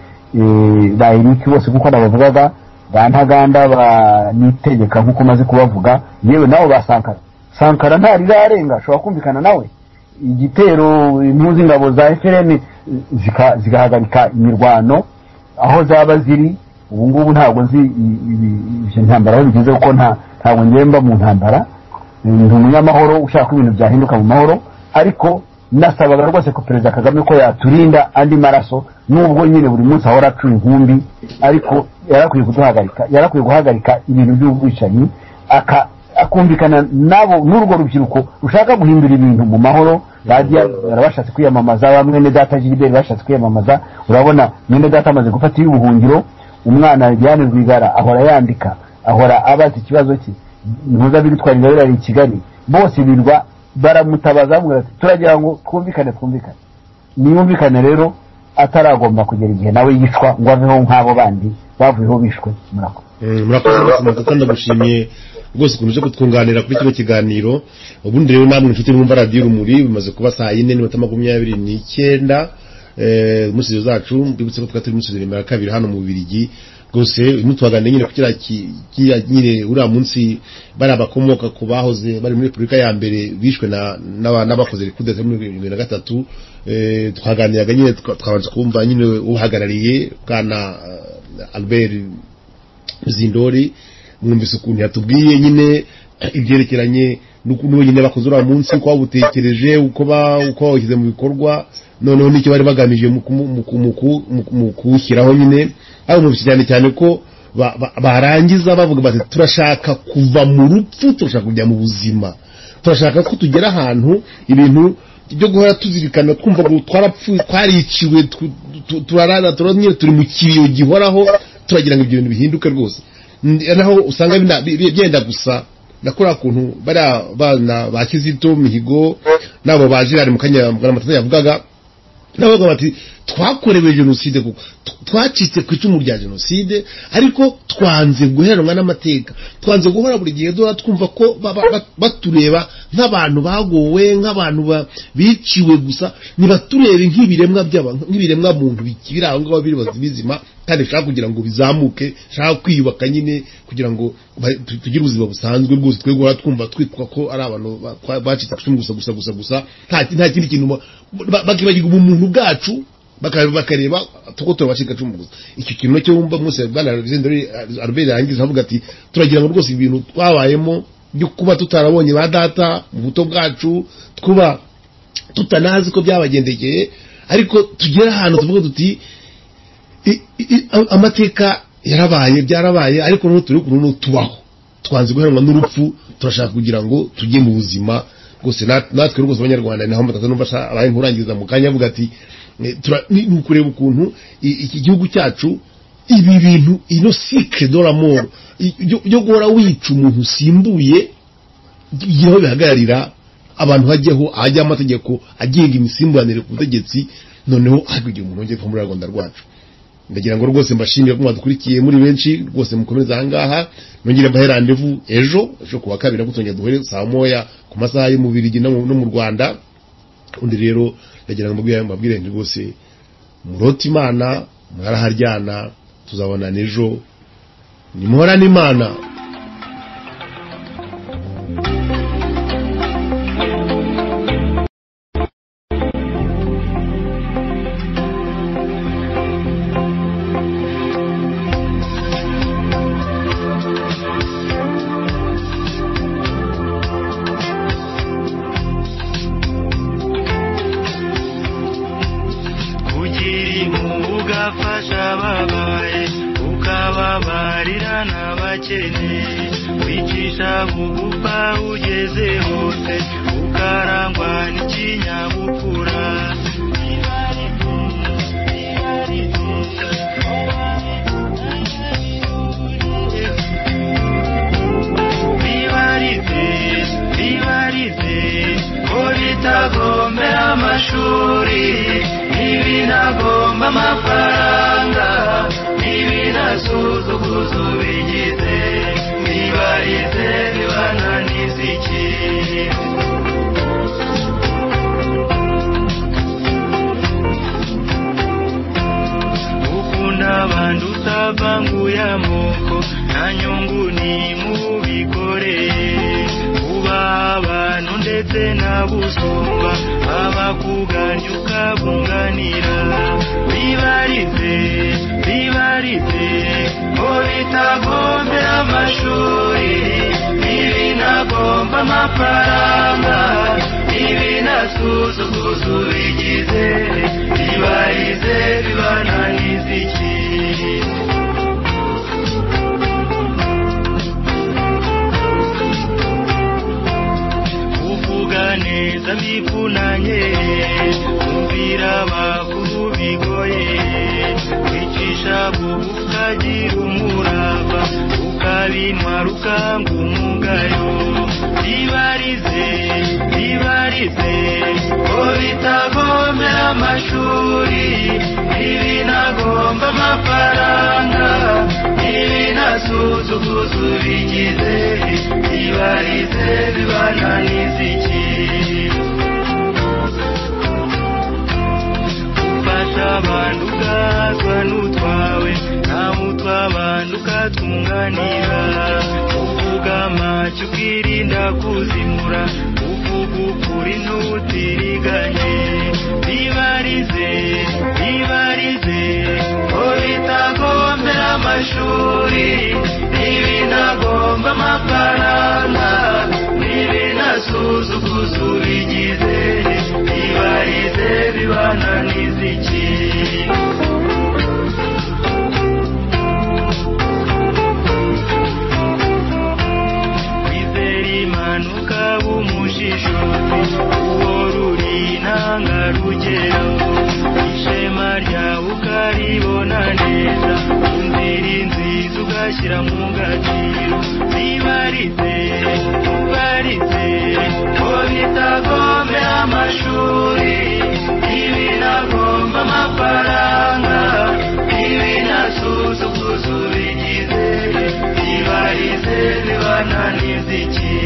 ba erike bose kuko nabavugaga ba ntaganda ba nitegeka nk'uko umaze kubavuga yewe nabo ba sankara sankara ntarirarenga ashobora kumvikana nawe igitero impunzi ingabo za efuperi zigahagarika imirwano aho zaba ziri ubu ngubu ntabwo nzi ibyo ntambara aho bigeze kuko ntabwo ngemba mu ntambara ni umunyamahoro ushaka ko ibintu byahinduka mu mahoro ariko nasabaga rwose ko perezida kagame ko yaturinda andi maraso nubwo nyine buri munsi ahora acuye inkumbi ariko yarakwiye kuduhagarika yarakwiye guhagarika ibintu by'ubwicanyi akumvikana nabo n'urwo rubyiruko rushaka guhindura ibintu mu mahoro bajya barabashatse kwiyamamaza ba mwene data gilbert bashatse kwiyamamaza urabona mwene data amaze gufata iy'ubuhungiro umwana diane rwigara ahora yandika ahora abaza ikibazo cye ntuzabidutwarira birari i kigali bose birwa baramutabaza bamubwira ati turagira ngo twumvikane twumvikane niyumvikane rero ataragomba kugera igihe nawe yicwa ngo aveho nk'abo bandi bavuyeho bishwe murakoze
murakoze rwose kuko ndagushimiye rwose ukuntu uje kutwunganira kuri kino kiganiro ubundi rero namwe inshuti mwumva radiyo urumuri bimaze kuba saa yine n'iminota makumyabiri n'icyenda mu studio zacu mbibutse ko twari turi muri studio ya kabiri hano mu Bubiligi rwose ntutubaganire nyine kugira kiriya nyine uriya munsi bariya bakomoka ku bahoze bari muri repubulika ya mbere bishwe n'abakoze rekudeta muri bibiri na gatatu twaganiraga nyine twabanza kumva nyine uhagarariye bwana albert zindori mwumvise ukuntu yatubwiye nyine ibyerekeranye n'ukuntu nyine bakoze uriya munsi uko babutekereje uko bawushyize mu bikorwa noneho nicyo bari bagamije mu kuwushyiraho nyine aho mwumvise cyane cyane ko barangiza bavuga bati turashaka kuva mu rupfu turashaka kujya mu buzima turashaka ko tugera ahantu ibintu byo guhora tuzirikana twumva ngo twarapfuye twariciwe turarana turi mu kiriyo gihoraho turagira ngo ibyo bintu bihinduke rwose naho usanga byenda gusa nakora kuntu bariya bana ba kizito mihigo nabo baje hari mu kanya matatu yavugaga nabo bati twakorewe jenoside kuko twacitse ku icumu rya jenoside ariko twanze guheranwa n'amateka twanze guhora buri gihe duhora twumva ko batureba nk'abantu bagowe nk'abantu biciwe gusa ntibaturebe nk'ibiremwa nk'ibiremwa muntu biri aho ngaho biri bizima kandi bishaka kugira ngo bizamuke bishaka kwiyubaka nyine kugira ngo tugire ubuzima busanzwe bwose twe guhora twumva twitwa ko ari abantu bacitse ku icumu gusa gusa gusa gusa nta kindi kintu bakibagirwa ubumuntu bwacu bakareba tuko turabacika gusa icyo kintu cyo wumva munsi bwana aruberi yarangiza avuga ati turagira ngo rwose ibintu twabayemo byo kuba tutarabonye ba data mu buto bwacu twuba tutanazi ko byabagendekeye ariko tugere ahantu tuvuga duti amateka yarabaye byarabaye ariko noneho turi ukuntu tubaho twanze guheranwa n'urupfu turashaka kugira ngo tujye mu buzima rwose natwe rwose abanyarwanda naho mbatatu n'umva abaye nkurangiriza mu kanya avuga ati ni ukureba ukuntu iki gihugu cyacu ibi bintu ino sikire doramoro byo guhora wica umuntu usimbuye aho bihagararira abantu hajyaho ahajyaho amategeko agenga imisimburanire ku butegetsi noneho hakurya umuntu wongeye kuva muri rwanda rwacu ndagira ngo rwose mbashimire ko mwadukurikiye muri benshi rwose mukomeze ahangaha nongere mbahe randevu ejo ejo ku wa kabiri nagutongera duhere saa moya ku masaha y'umubiri no mu rwanda undi rero ndagira ngo mbabwire nti rwose murota imana mwaraharyana tuzabona n'ejo nimuhorane imana
abakene wicisha bugufa ugeze hose ukarangwa n'ikinyabupfura bibarize bibarize ko bitagombera amashuri ntibinagomba amafaranga ntibinasuzuguza ubigize bibarize bibananiza iki ukunda abantu utavanguye amoko nta nyungu ni mubikoreye kuba abantu ndetse n'abusumba abakuganya ukabunganira bibarize bibarize ko bitagombera amashuri ntibinagomba amafaranga ntibinasuzuguza ubigize bibarize bibananiza iki kuvuga neza bivunanye kumvira abakuru bigoye kwicisha bubu ukagira umurava ukabintwara ukanga umugayo bibarize bibarize ko bitagombera amashuri ntibinagomba amafaranga ntibinasuzuguza ubigize bibarize bibananiza iki gufasha abantu ubwazwa n'utwawe nawe utw'abantu ukatunganira uvuga amacyo ukirinda kuzimura uvuga ukuri ntutiriganye bibarize bibarize ko bitagombera amashuri ntibinagomba amafaranga ntibinasuzuguza ubigize bibarize bibananiza iki kwizera imana ukaba umushishozi uwo ruri ntangarugero ishema ryawe ukaribona neza inzira inziza ugashyira mu gaciro bibarize bibarize ko bitagomera amashuri ibinagomba amafaranga ibinasuzuguza ubigize bibarize bibananiza iki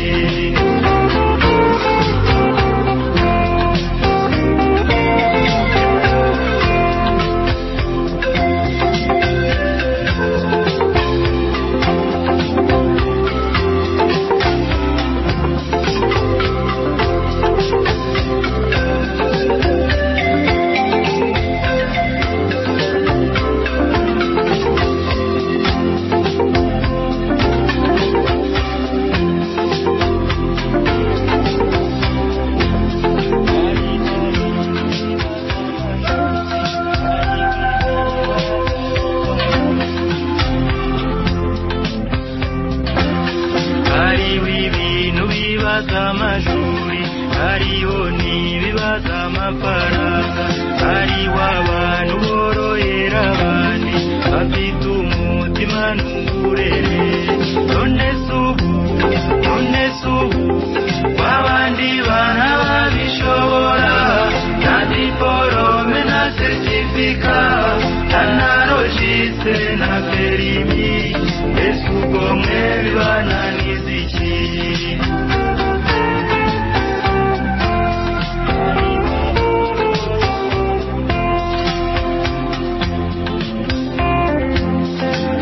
hariho ibintu bibaza amashuri hariho n'ibibaza amafaranga hariho abantu borohera abandi bafite umutima n'uburere none se ubu none se ubu w'abandi bana babishobora na diporome na seritifika na narojise na perimi mbese ubwo mwe bibananiza iki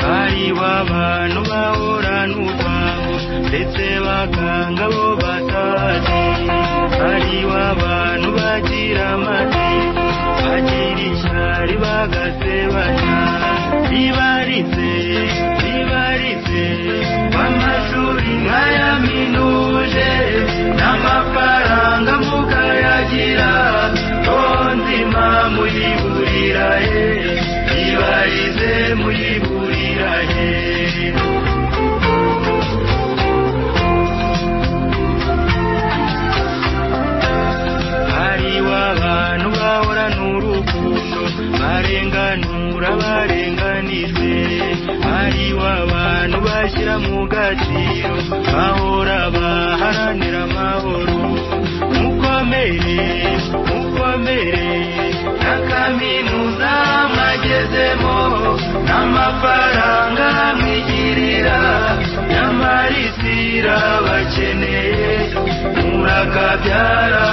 hariho abantu bahorana urwango ndetse bakanga bo batazi hariho abantu bagira amatiku bagira ishyari bagasebanya bibarize bibarize amashuri nk'aya minuje n'amafaranga mukayagira ntonzima muyiburira he bibarize muyiburira he bashyira mu gaciro bahora baharanira amahoro mukomere mukomere na kaminuza mwagezemo n'amafaranga mwigirira nyamara isi irabakeneye murakabyara